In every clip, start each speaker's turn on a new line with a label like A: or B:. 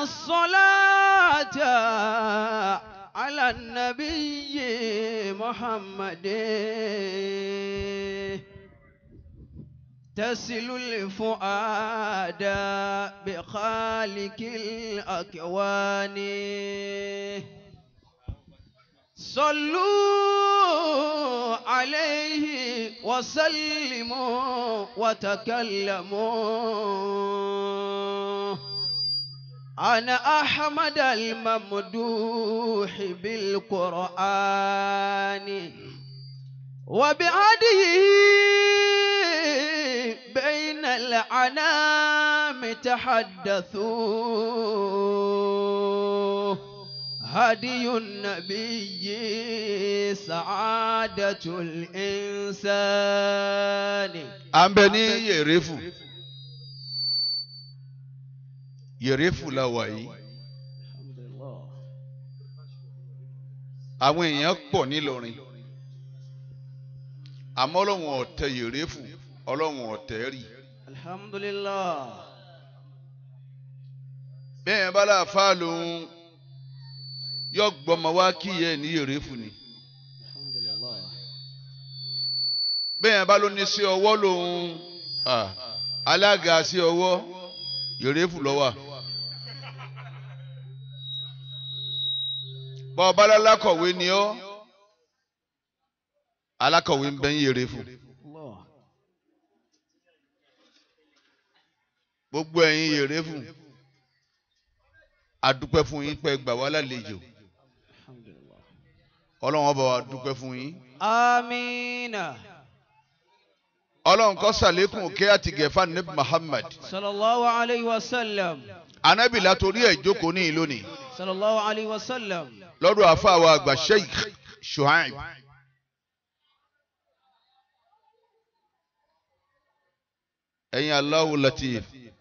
A: الصلاة على النبي محمد تسل الفؤاد بخالق الأكوان صلوا عليه وسلموا وتكلموا أنا أحمد الممدوح بالقرآن وبعده بين العنام تحدثوا هدي النبي سعادة الإنسان
B: à ń bẹ ní yèrèfù yèrèfù la wà yìí
A: الحمد لله
B: àwọn èèyàn pọ̀ nílọrin àmọ́ ọlọ́run ọ̀tẹ̀ yèrèfù ọlọ́run ọ̀tẹ̀ rí
A: الحمد لله
B: bẹ́ẹ̀ yẹn bá láàfà lòun yọ gbọmọ wá kí yẹ ní yèrèfù ni
A: الحمد لله
B: bẹ́ẹ̀ yẹn bá ló ní sí ọwọ́ lòun ah, alága sí ọwọ́ yèrèfù lọ́wọ́ bọ́ ọba lálákọ̀wé ni ọ́ alákọ̀wé ń bẹ ń yèrèfù
A: الله
B: gbogbo ẹ̀yin yèrèfù adúpẹ́ fún yín pé gbà wá lálejò
A: الحمد لله
B: ọlọ́run ọba wa dúpẹ́ fún yín
A: آمين
B: ọlọ́run kó ṣàlékún òkè àti gẹ̀fà níbi Muhammad
A: صلى الله عليه وسلم
B: anábì látòrí ẹ̀ jókòó ní ìlónìí
A: صلى الله عليه وسلم
B: lọ́dọ̀ àfàwọ̀ àgbà Sheikh Shuaib ẹ̀yin Allahu Latif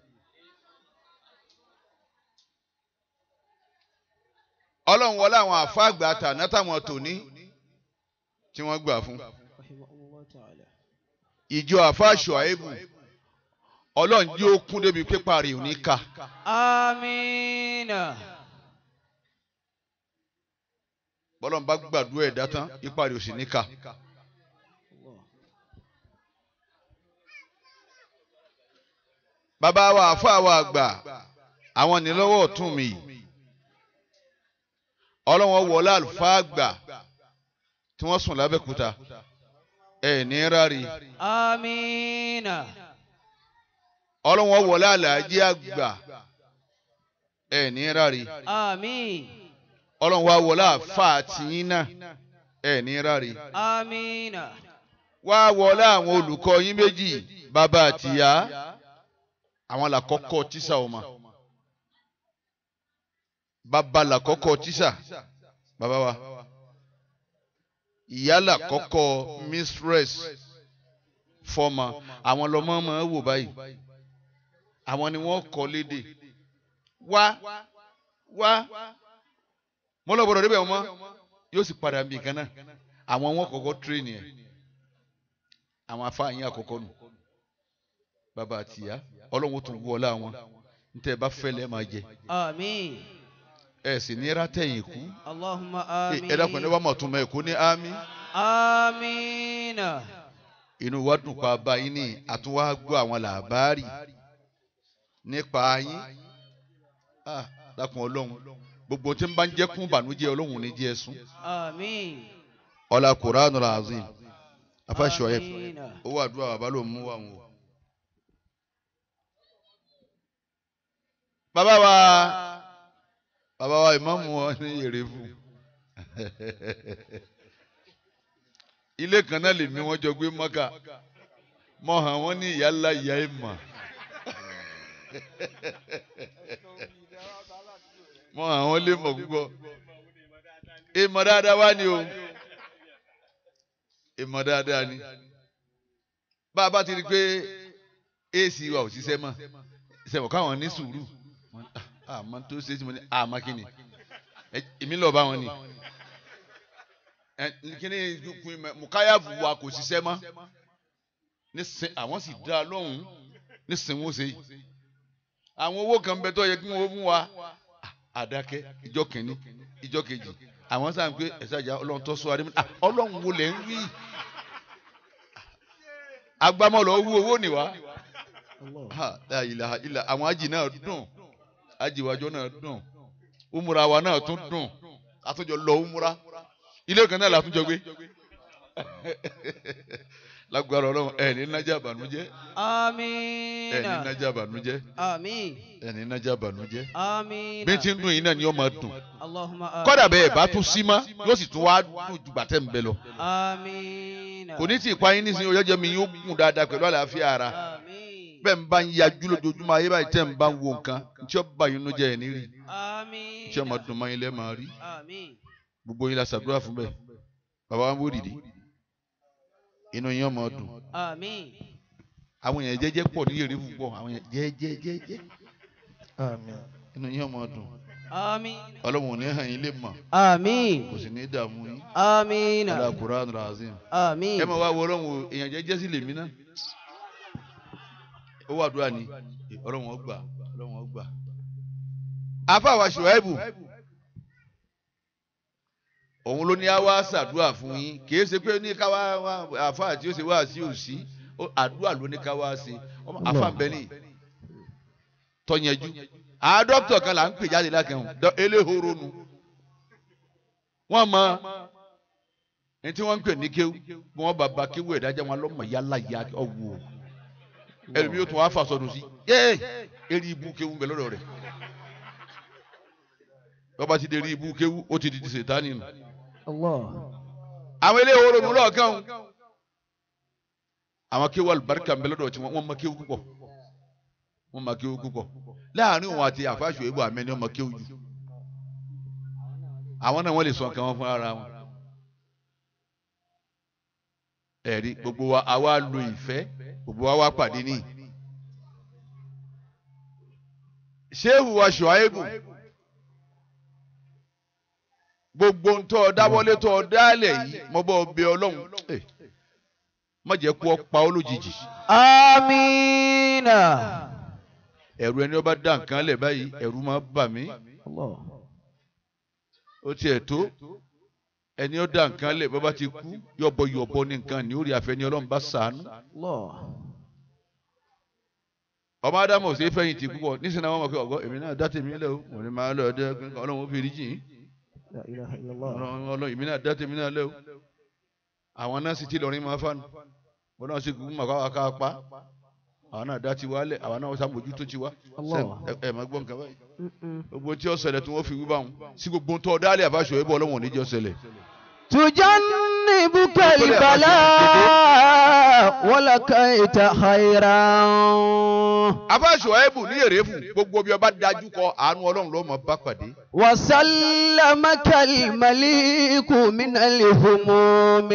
B: ọlọ́run wọlé àwọn àfa àgbà àtàná táwọn tòní tí wọ́n gbà fún
A: رحمه الله تعالى
B: ìjọ àfa Shuaibu ọlọ́run jẹ́ ó kún débi pípa rẹ̀ ò ní ká
A: آمين
B: bọ́lọ́run bá gbàdúrà ẹ̀dá tán ipa rẹ̀ ò sì ní ká.
A: الله
B: bàbá wa àfa wa àgbà àwọn nílọ́wọ́ ọ̀tún mi yìí ọlọ́wọ́n wọlé àlùfáà àgbà tí wọ́n sùn lábẹ́kúta ẹ̀ ní rárí
A: آمين
B: ọlọ́wọ́n wọlé àlàájì àgbà ẹ̀ ní rárí
A: آمين
B: ọlọ́wọ́n wọlé àfa àtìyín náà ẹ̀ ní rárí
A: آمين
B: wá wọlé àwọn olùkọ́ yín méjì bàbá àtìyá àwọn làkọ́kọ́ tíṣà ọmọ bàbá làkọ́kọ́ tíṣà bàbá wa ìyá làkọ́kọ́ mistress fọmọ àwọn lọmọ máa wò báyìí àwọn ni wọ́n kọ́ lédè wá wá mo lọ gbọ́dọ̀ débẹ̀ ọmọ yóò sì padà bí nǹkan náà àwọn wọn kọ́kọ́ tírèènì ẹ̀ àwọn afáàyàn àkọ́kọ́ nù bàbá àtìyá ọlọ́run tún wú ọlá wọn níta ẹ bá fẹ́ lẹ́ẹ̀ máa jẹ
A: آمين
B: ẹ sì ní rátẹ̀yìn kú
A: اللهم
B: ẹ
A: آمين
B: ẹ dákun ẹni wàá mọ̀ tún mọ̀ ẹ̀kú ní ámì
A: آمين
B: inú wa dùn pa báyìí ní àtúnwá gbọ́ àwọn làbárì nípa yín Ah, dákun ọlọ́run gbogbo tí ń bá ń jẹ́ kún bànújẹ́ ọlọ́run ní jẹ́ ẹ̀sùn
A: آمين
B: ọlá kuranu azim afáṣọ ẹ
A: آمين
B: owó àdúrà bàbá ló mú wa wọn. bàbá wa bàbá wa ìmáàmù wọn ní Yèrèfù ilé kan náà lèmi wọn jọ gbé mọ́kà mọ hàn wọ́n ní ìyá ńlá ìyá ìmọ̀ mọ hàn wọ́n lé mọ̀ púpọ̀ ìmọ̀ dáadáa wá ní o ìmọ̀ dáadáa ni bá a bá ti rí i pé ac wa ò ṣiṣẹ́ mọ́ ìṣẹ̀wọ̀n káwọn ní sùúrù àmọ́ tó ṣe é tí mo ní àmọ́ kí ni Ẹ- èmi lọ bá wọn ni Ẹ, kíní mukayabu wa kò ṣiṣẹ́ mọ́ nísìn àwọn sì dá a lóhùn nísìn wọn ṣe yìí àwọn owó kan bẹ tó yẹ kí wọn mú wa àdákẹ́ ìjọ kìíní ìjọ kejì àwọn sáà ń pé ẹ̀sàjà ọlọ́run tó sọ adé ah ọlọ́run wo lẹ̀ ń wí agbámọ̀lọ́ wú owó nìwá ha la ilaha illa àwọn ajì náà dùn ajì wájọ náà dùn umura wa náà tún dùn àtúnjọ lọ umura ilé kan náà làtúnjọ gbé lágbára ọlọ́run ẹ̀ ní nájà bànújẹ́ ẹ̀
A: آمين
B: ní nájà bànújẹ́
A: آمين
B: ẹ̀ ní nájà bànújẹ́
A: آمين
B: bí tí ń dùn yín náà ni ó máa dùn
A: اللهم آمين
B: kọ́dà bẹ́ẹ̀ bá tún sí mọ́ yóò sì tún wá dùn jù bàtẹ́ ń bẹ lọ
A: آمين
B: kò ní tí ì pa yín nísìnyí ọjọ́ mi yóò gùn dáadáa pẹ̀lú àlàáfíà ara
A: آمين
B: bẹ́ẹ̀ ń bá ń yajú lójoojúmọ́ ayé báyìí tẹ́ ń bá ń wo nǹkan tí ó bá yín ló jẹ́ ẹ̀ ní rí
A: آمين
B: tí ó máa dùn mọ́ yín lẹ́ máa rí
A: آمين
B: gbogbo yín la ṣàdúrà fún bẹ́ẹ̀ bàbá wa ń wò dìde inú yín ó máa dùn
A: آمين
B: àwọn èèyàn jẹ́jẹ́ pọ̀ ní èrè púpọ̀ àwọn èèyàn jẹ́jẹ́ jẹ́jẹ́
C: Àmín.
B: inú yín ó máa dùn
A: آمين
B: ọlọ́run ò ní hàn yín lè mọ̀
A: آمين
B: kò sì ní dààmú yín
A: آمين
B: ọlá Qur'an razim
A: آمين
B: ẹ máa wá wo ọlọ́run o èèyàn jẹ́jẹ́ sí lèmi náà ó wà dúrà ní ọlọ́run ó gbà ọlọ́run ó gbà. afa wa Ṣuaibu òun ló ní àwa ṣàdúrà fún yín kì í ṣe pé ní káwa àfa tí ó ṣe wá sí òsì ó- àdúrà ló ní káwa ṣe ọmọ àfa ń bẹ ní tọ́yẹ̀jú àwọn dókítà kan là ń pè jáde lákẹ́hùn eléhoro nu wọ́n mọ ní tí wọ́n ń pè ní kéwú bí wọ́n bá ba kéwú ẹ̀dájọ́ wọn lọ́mọ yálà ya ọ̀wọ́ ẹlòmíì yóò tún wá fàṣọdún sí yéé eré ibú kéwú ń bẹ lọ́dọ̀ rẹ̀ bọ́ba ti di eré ibú kéwú ó ti di ti sètáni nù.
C: Allah.
B: àwọn eléhoro nù lọ́ọ̀kan o àwọn kéwú alùbáríkà ń bẹ lọ́dọ̀ tí wọ́n mọ kéwú púpọ̀ wọ́n mọ kéwú púpọ̀ láàrin òun àti àfáàṣù ìbò àmẹ́ni ọmọ kéwú jù àwọn náà wọ́n lè sọ nǹkan wọn fún ara wọn. ẹ̀rí gbogbo wa àwa lo ìfẹ́ gbogbo wa wá pàdé ní. ṣéèwù wa Ṣuaibu gbogbo ń tọ́ ọ dáwọ́lé tọ́ ọ dálẹ̀ yìí mo bọ́ ọ bẹ ọlọ́run Eh, má jẹ́ kú ọ pa ọ́ lójijì
A: آمين
B: ẹ̀rù ẹni ọba dá nǹkan lẹ̀ báyìí ẹ̀rù máa bà mí
C: Allah.
B: ó tiẹ̀ tó ẹni ó dá nǹkan lẹ̀ bọ́ bá ti kú yọ̀bọ̀yọ̀bọ̀ ní nǹkan ní orí àfẹ́ni ọlọ́run bá sàánú.
C: Allah.
B: ọmọ ádámù ṣe é fẹ̀yìntì púpọ̀ nísìnyí àwọn ọmọ pé ọgọ́ èmi náà dá tèmi lẹ́ o mo ní máa lọ ọdẹ ọlọ́run ó fi rí jìn
C: La ilaha illallah.
B: ọlọ́run ọlọ́run èmi náà dá tèmi náà lẹ́ o àwọn náà sì ti lọrin máa fánu wọn náà sì kú mọ̀ káwá ká pa àwọn náà dá tiwa lẹ̀ àwọn náà sàmójú tó tiwa
C: Allah.
B: ẹ ẹ máa gbọ́ nǹkan báyìí
C: Mm-mm.
B: gbogbo tí ó ṣẹlẹ̀ tí wọ́n fi wí báwọn sí gbogbo tó dálẹ̀ àbáṣọ ẹ̀bọ̀ ọlọ́run ò ní jẹ́ ó ṣẹlẹ̀
A: تجنبك البلاء ولقيت خيرا
B: àbáṣọ ẹ̀bù ní èrè fún gbogbo bí ọba dájú kọ àánú ọlọ́run ló mọ̀ bá pàdé
A: وسلمك المليك من الهموم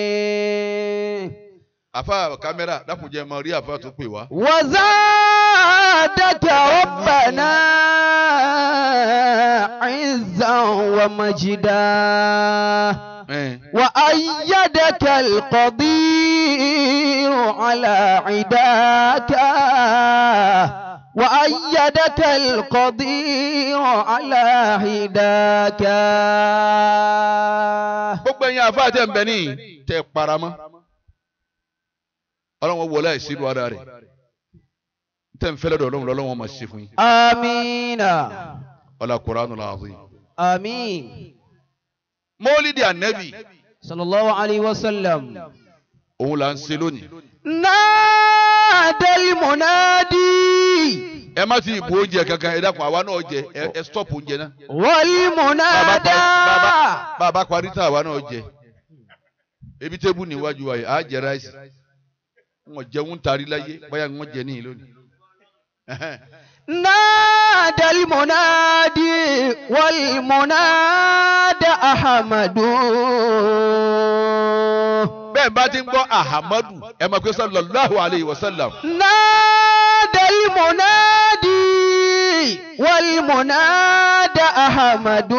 B: àfa kámẹ́rà dákùnjẹ́ mọ rí àfa tó pè wá.
A: وزادك ربنا عزا ومجدا
B: ẹ̀
A: وأيدك القدير على عداك وأيدك القدير على عداك
B: gbogbo ẹ̀yin àfa tẹ̀ ń bẹ ní tẹ̀ paramọ́ ọlọ́run wọlé àìsílù ara rẹ̀ tẹ̀ ń fẹ́lẹ́ dọ̀ ọlọ́run lọ́lọ́run máa ṣe fún yín
A: آمين
B: ọlá Qur'anul azim.
A: آمين
B: mọ́lídìí ànẹ́bì
A: صلى الله عليه وسلم
B: òun là ń ṣe lónìí.
A: نادى المنادي
B: ẹ má ti ìbò oúnjẹ kankan ẹ dákun àwa náà jẹ ẹ ẹ stop oúnjẹ náà.
A: والمنادى
B: bá a bá parí tán àwa náà jẹ ebi tébù níwájú wa yìí á jẹ ráìsì wọn jẹun tari láyé báyà wọn jẹ níyì lónìí.
A: نادى المنادي والمنادى أحمد
B: bẹ́ẹ̀ bá ti ń gbọ́ ahamadu ẹ máa pé sallallahu alayhi wa sallam.
A: نادى المنادي والمنادى أحمد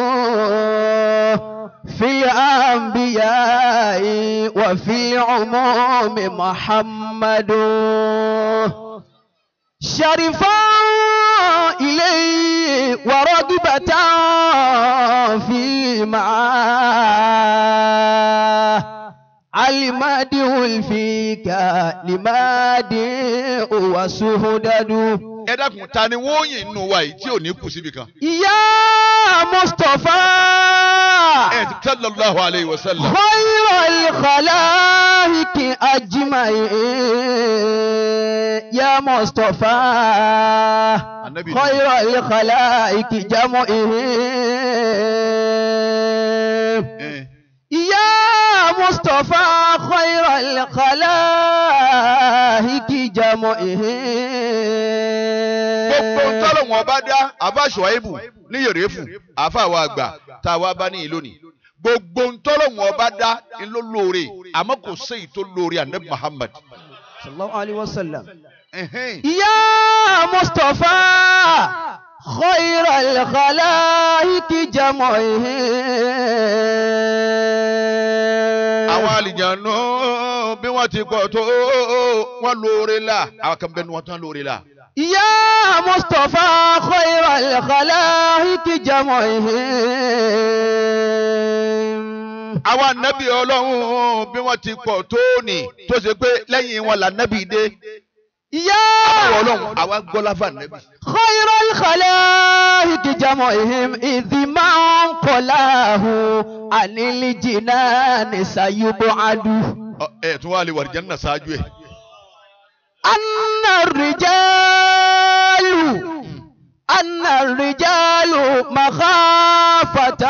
A: في الأنبياء وفي العموم محمد شرفا إليه ورغبة في معاه المدح الفيك لمدح وسهدد
B: ẹ dákun ta ni wọ́n yìn nínú wa yìí tí ò ní kù síbi kan.
A: يا مصطفى
B: ẹ ti sallallahu alayhi wa sallam.
A: خير الخلائق أجمعين يا مصطفى
B: النبي
A: خير الخلائق جمعهم
B: ẹ
A: يا مصطفى خير الخلائق جمعهم
B: gbogbo ntọ́lọ̀ wọn bá dá abáṣọ àìbù ní yèrèfù àfàwọ̀ àgbà tá a wá bá ní ìlú ni gbogbo ntọ́lọ̀ wọn bá dá ló lóore àmọ́ kò séyìí tó lóore anabi muhammad.
A: صلى الله عليه وسلم
B: Ẹ̀hẹ́n.
A: يا مصطفى خير الخلائق جمعهم
B: àwọn àlìjànú bí wọ́n ti pọ̀ tó wọ́n lóore la àwọn kan bẹ́ẹ̀ ni wọ́n tán lóore la.
A: يا مصطفى خير الخلائق جمعهم
B: àwọn ànábì ọlọ́run bí wọ́n ti pọ̀ tó ní tó ṣe pé lẹ́yìn wọn là nábì dé.
A: يا
B: àwọn ọlọ́run àwa gbọ́lá fún ànábì.
A: خير الخلائق جمعهم إذ ما انقلاه عن الجنان سيبعد
B: Ọ- ẹ tún wá lè wà lìjẹ́ nínú ṣáájú ẹ̀.
A: أن الرجال أن الرجال مخافة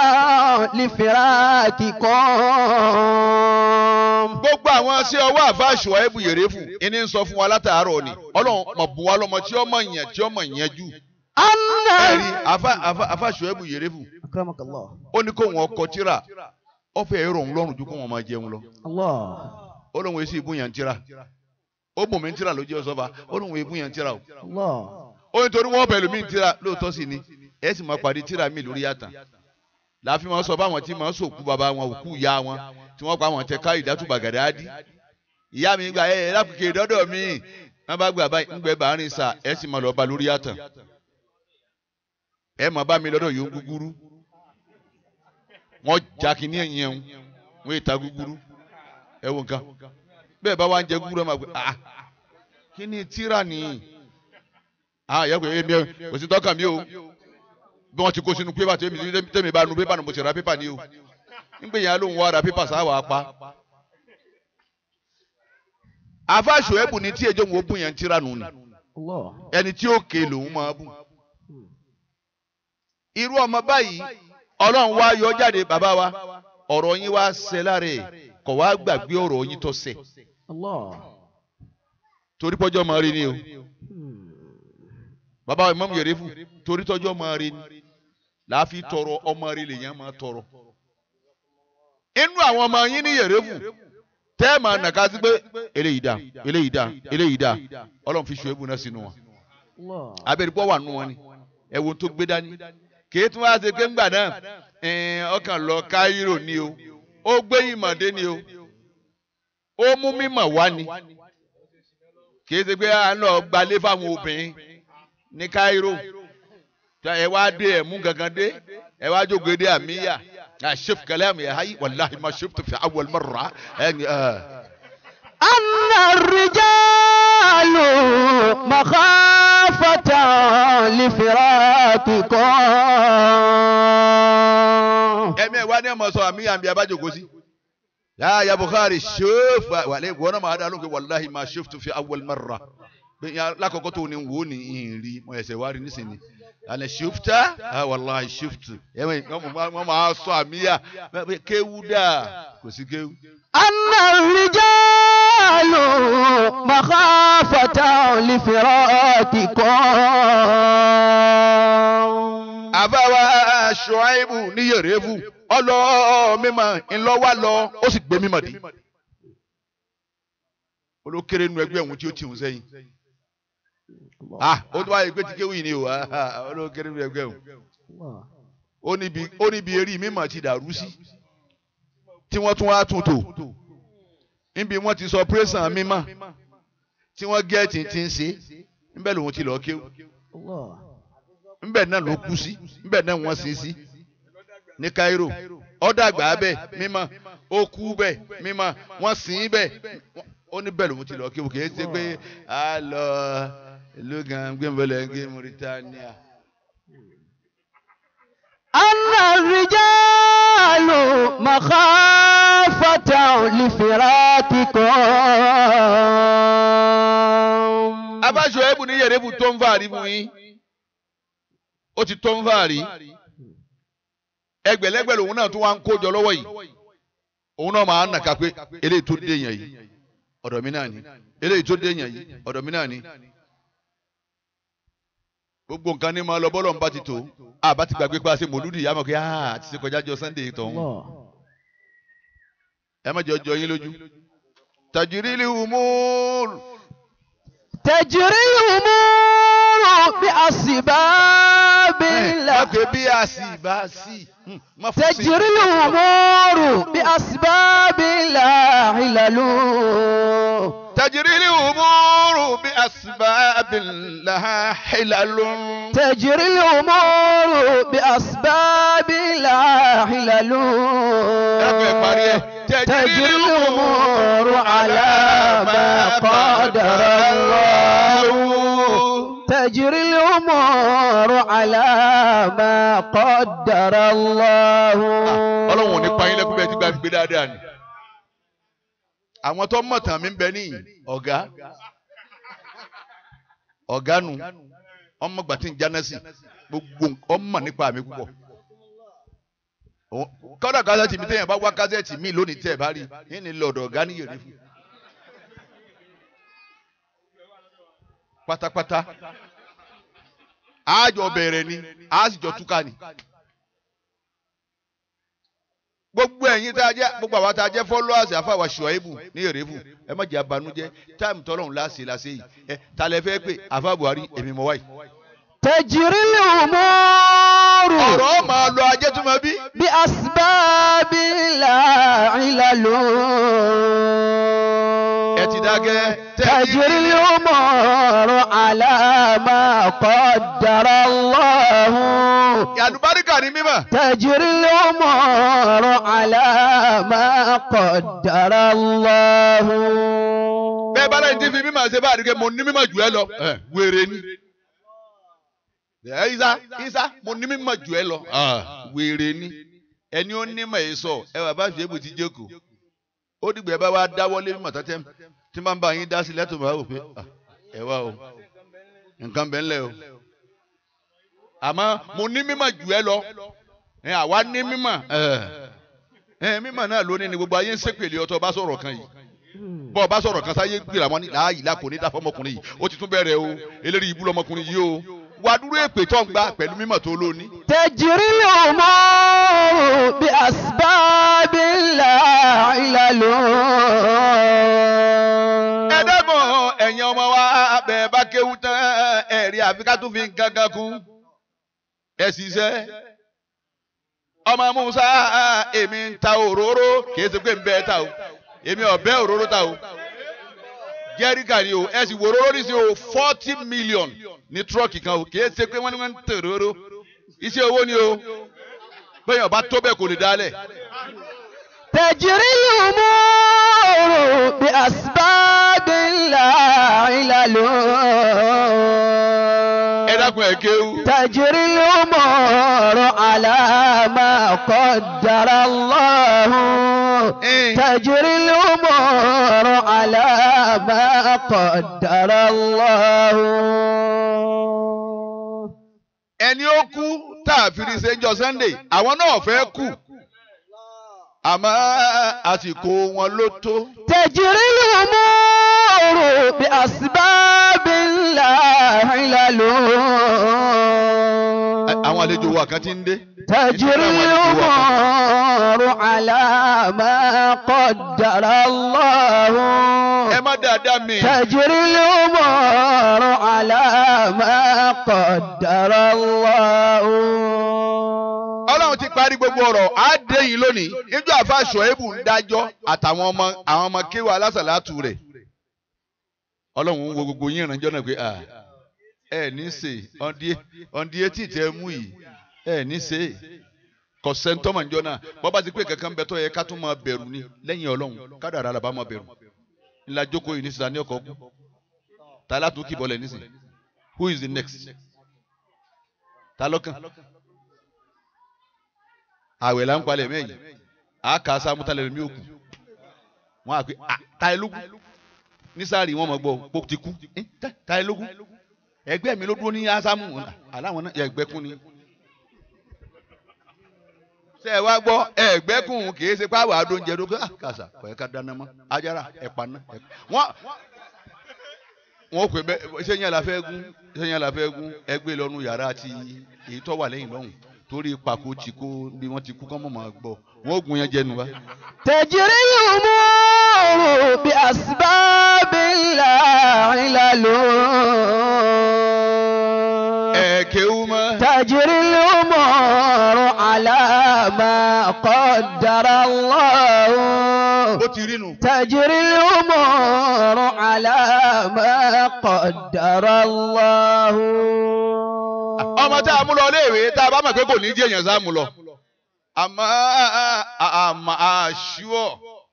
A: لفراقكم
B: gbogbo àwọn ṣé ọwọ́ àfáàṣù ẹ̀bù yèrè fún ẹni ń sọ fún wa látàárọ̀ ni ọlọ́run mọ̀ bùn wa lọ́mọ tí ọmọ yẹn tí ọmọ yẹn jù
A: أن
B: ẹ̀rí àfáàṣù ẹ̀bù yèrè fún
A: أكرمك الله
B: ó ní kó wọn kọ tíra ó fẹ́ èrò òun lọ́rùn ju kó wọn máa jẹun lọ
A: الله
B: ó lóun èsì ìbúyàn tíra ó bùn mí tíra lójú ọsọba ó lóun ìbúyàn tíra o
A: الله
B: ó ní torí wọn bẹ̀rù mí tíra lóòótọ́ sí ni ẹ sì máa pàdé tíra mi lórí yàtàn láàfin wọn sọ báwọn tí máa sòkú bàbá wọn òkú ìyá wọn tí wọn pa àwọn tẹ ká ìdátùbà gàdáàdì ìyá mi gba ẹ ẹ lápùkè dọdọ mi wọn bá gbà báyìí ń gbẹ bàárín sà ẹ sì máa lọ bá lórí yàtàn ẹ máa bá mi lọ́dọ̀ yòó gúgúrú wọn jà kínní ẹ̀yìn ẹ̀hún wọn èta gúgúrú ẹ wo nǹkan bẹ́ẹ̀ bá wá ń jẹ gúgúrú ẹ máa gbé ah kí ni tíra nìyí ah ìyá kò yé mi o kò sí tọ́ka mi o bí wọ́n ti kó sínú pépà tèmi tèmi bá nu pépà ni mo ti ra pépà ni o nígbà yẹn ló ń wá ra pépà sáwà pa. afáṣọ ẹ̀bù ni tí ejò ń wo bùn yẹn tíra nù ni
A: الله
B: ẹni tí ó ké lòun máa bùn. irú ọmọ báyìí ọlọ́run wá yọ jáde bàbá wa ọ̀rọ̀ yín wá ṣẹ lára ẹ̀ kọ̀ wá gbàgbé ọ̀rọ̀ yín tó ṣẹ
A: الله
B: torí pọ́jọ́ máa rí ni o bàbá wa Imam Yerefu torí tọ́jọ́ máa rí ni láàfin tọrọ ọmọ rí lèèyàn máa tọrọ. inú àwọn ọmọ yín ní Yerefu tẹ́ ẹ̀ máa nàka sí pé eléyìí dá eléyìí dá eléyìí dá ọlọ́run fi ṣùgbọ́n náà sínú wọn
A: الله
B: abẹ́rẹ́ pọ́ wà nù wọn ni ẹ̀wọ̀n tó gbé dání kì í tún wá ṣe pé ńgbà náà ẹ̀ẹ́n, ọkàn lọ Káírò ni o ó gbé ìmọ̀dé ni o ó mú mímọ̀ wá ni kì í ṣe pé à ń lọ gbalé fáwọn obìnrin ní Káírò ẹ wá dé ẹ mú gangan dé ẹ wá jókòó dé àmìyá àṣef kalam ya hayi wàláhi ma ṣeftu fi awwal marra ẹ
A: أن الرجال مخافة لفراقكم
B: ẹ̀mí ẹ̀ wá ní ọmọ sọ àmìyá mi abájòkó sí. يا يا بخاري شوف وعليك وانا ما هذا لك والله ما شفت في اول مره lákòókò tó ní wò ní ìrìn mo ẹsẹ̀ wá rí nísìnyí àná ṣùfta ah wàláhi ṣùft wọ́n máa sọ àmìyá kéwú dà kò sí kéwú.
A: أن الرجال مخافة لفراقكم
B: àbáwá ṣùáìbù ní yèrèfù ọlọ mímọ́ ńlọwà lọ ó sì gbé mímọ́ dé olókèrè nu ẹgbẹ́ òun tí ó tì ń sẹ́yìn ah ó tó wáyé pé tí kéwì ni o ah olókèrè nu ẹgbẹ́ òun ó níbi ó níbi eré mímọ́ ti dàrú sí tí wọ́n tún wá tún tò níbi wọ́n ti sọ pírẹ́sàn mímọ́ tí wọ́n gẹ́ẹ̀tì ti ń ṣe níbẹ̀ lòun ti lọ́ọ́ kéwù ńbẹ̀ náà ló kú sí ńbẹ̀ náà wọ́n sin sí ní Cairo ọ̀dàgbà bẹ́ẹ̀ mímọ́ ó kú bẹ́ẹ̀ mímọ́ wọ́n sin bẹ́ẹ̀ ó ní bẹ́ẹ̀ lòun ti lọ kí òkè ṣe pé a lọ ìlú gan gbẹ̀mbẹ̀lẹ̀ gbé Mauritania.
A: أن الرجال مخافة لفراقكم
B: abájọ ẹbù ní yẹrẹbù tó ń fàárí mu yín ó ti tó ń fàárí ẹgbẹ̀lẹ́gbẹ̀ lòun náà tún wá ń kójọ lọ́wọ́ yìí òun náà máa ń nàka pé eléyìí tó dé yẹn yìí ọ̀dọ̀ mi náà ni eléyìí tó dé yẹn yìí ọ̀dọ̀ mi náà ni gbogbo nǹkan ní máa lọ bọ́lọ̀ ń bá ti tó àbá ti gbàgbé pa ṣe mòlúdì yá mọ̀ pé ah àti ṣe kọjá jọ Sunday tọ̀hún
C: Allah.
B: ẹ má jọ jọ yín lójú tajirili umur
A: تجري الأمور بأسباب
B: má
A: الله
B: pé bí a sì bá sí má fún sí.
A: تجري الأمور بأسباب لا علل
B: تجري الأمور بأسباب لها حلل
A: تجري الأمور بأسباب لا علل تجري الأمور على ما قدر الله تجري الأمور على ما قدر الله
B: ọlọ́run ò ní pa yín lẹ́kún bẹ́ẹ̀ tí gba gbé dáadáa ni àwọn tó mọ̀ tàn mí ń bẹ níyìn ọ̀gá ọ̀gá nu ọmọ gbà tí ń jáná sí gbogbo nǹkan- ọmọ nípa mi púpọ̀ Òun- kọ́dà kásẹ̀tì mi téèyàn bá wá kásẹ̀tì mi lónìí tẹ̀ bá rí yín ni lọ́dọ̀ ọ̀gá ní yèrè fún pátápátá àjọ bẹ̀rẹ̀ ni àjọ túká ni gbogbo ẹ̀yin tá a jẹ́ gbogbo àwa tá a jẹ́ followers àfàwà ṣùáìbù ní èrèfù ẹ má jẹ́ abanújẹ́ táìmù tọ́lọ́run láṣẹ láṣẹ yìí ẹ ta lẹ fẹ́ pé àfà Buhari èmi mọ̀ wáyìí.
A: تجري الأمور
B: ọ̀rọ̀ máa lọ ajé tó máa bí.
A: بأسباب لا علل
B: ẹ ti dákẹ́.
A: تجري الأمور على ما قدر الله
B: àlùbáríkà ní mímọ̀.
A: تجري الأمور على ما قدر الله
B: bẹ́ẹ̀ bá lẹ́yìn tí fi mímọ̀ ṣe bá àdìgẹ́ mo ní mímọ̀ jù ẹ lọ. ẹ wèrè ni. ẹ isa isa mo ní mímọ̀ jù ẹ lọ. wèrè ni ẹni ó ní mọ̀ ẹ sọ ẹ wà bá fi ébù ti jókòó. ó dìgbà ẹ bá wá dáwọ́lé mímọ̀ tọ́tẹ́ tí máa ń bá yín dá sí lẹ́tọ̀ máa wò pé ah, ẹ wá o nǹkan bẹ́ẹ̀ ńlẹ̀ o. àmọ́ mo ní mímọ̀ jù ẹ lọ ẹ àwa ní mímọ̀ ẹ ẹ mímọ̀ náà lónìí ni gbogbo ayé ń ṣépèlé ọtọ bá sọ̀rọ̀ kan yìí bọ́ ọ bá sọ̀rọ̀ kan sáyé gbéra wọn ní láàyè lápò ní dáfọ́ ọmọkùnrin yìí ó ti tún bẹ̀rẹ̀ o eléyìí ibú lọmọkùnrin yìí o wà á dúró èpè tó ń gbà pẹ̀lú mímọ̀ tó lóní.
A: تجري الأمور بأسباب لا علل
B: ẹ dẹ́gbọ̀n ẹ̀yin ọmọ wa bẹ́ẹ̀ bá kéwú tán ẹ̀rí àfi ká tún fi nǹkan kan kún ẹ ṣiṣẹ́ ọmọ Musa èmi ń ta òróró kì í ṣe pé ń bẹ́ẹ̀ ta o èmi ọ̀bẹ òróró ta o jẹ́ríkà ni o ẹ sì wo òróró ní sí o forty million ní tírọ́ọ̀kì kan o kì í ṣe pé wọ́n ní wọ́n ń tẹ̀ òróró iṣẹ́ owó ni o bẹ́ẹ̀ ọba tó bẹ́ẹ̀ kò lè dálẹ̀.
A: تجري الأمور بأسباب لا علل
B: ẹ dákun ẹ kéwú.
A: تجري الأمور على ما قدر الله تجري الأمور على ما قدر الله
B: ẹni ó kú tá a fi rí sẹ́njọ́ Sunday àwọn náà fẹ́ kú àmọ́ àsìkò wọn ló tó.
A: تجري الأمور بأسباب لا علل
B: àwọn àlejò wa kan ti ń dé.
A: تجري الأمور على ما قدر الله
B: ẹ má dáadáa mi.
A: تجري الأمور على ما قدر الله
B: ọlọ́run ti parí gbogbo ọ̀rọ̀ á dé yìí lónìí níjọ́ àfàṣọ ebù ń dájọ́ àtàwọn ọmọ àwọn ọmọ kéwà alásàlátù rẹ̀ ọlọ́run ń wo gbogbo yín ìrànjọ́ náà pé ah ẹ ní ṣe ọ̀ndí ọ̀ndí etí tẹ mú yìí ẹ ní ṣe kò sẹ́ńtọ́mọ̀ níjọ́ náà bọ́ bá ti pé kankan bẹ tó yẹ ká tún máa bẹ̀rù ni lẹ́yìn ọlọ́run kádàrá làbá máa bẹ̀rù ńlá jókòó yìí nísìsiyà ní ọkọ̀ kú ta látún kì bọ́lẹ̀ nísìsiyà who is the next ta lọ́kàn àwẹ̀ là ń palẹ̀ mẹ́yìn àáka sámútalẹ̀ lómi òkú wọn àpè ta ẹ lógún nísàárì wọn mọ gbọ́ pé ó ti kú Eh, ta- ta ẹ lógún ẹgbẹ́ mi ló dúró ní ásámù aláwọn náà ẹgbẹ́ kún ni ṣe ẹ wá gbọ́ ẹgbẹ́ kún kì í ṣe pé àwọn adóúnjẹ ló gbé kàṣà kọ̀ ẹ́ ká dáná mọ́ ajára ẹ̀pà náà wọ́n wọ́n pè bẹ́ẹ̀ ṣé yẹn la fẹ́ gún ṣé yẹn la fẹ́ gún ẹgbẹ́ lọ́nu yàrá ti èyí tó wà lẹ́yìn lọ́hùn torí pàkó tí kò bí wọ́n ti kú kọ́ mọ̀ máa gbọ́ wọ́n ó gun yẹn jẹnu wa.
A: تجري الأمور بأسباب لا علل
B: ẹ kéwú mọ́.
A: تجري الأمور على ما قدر الله
B: ó ti rí nu.
A: تجري الأمور على ما قدر الله
B: ọmọ tá a mú lọ léèwé tá a bá mọ̀ pé kò ní jẹ́ èèyàn sá mú lọ. àmọ́ àmọ́ àṣùọ̀.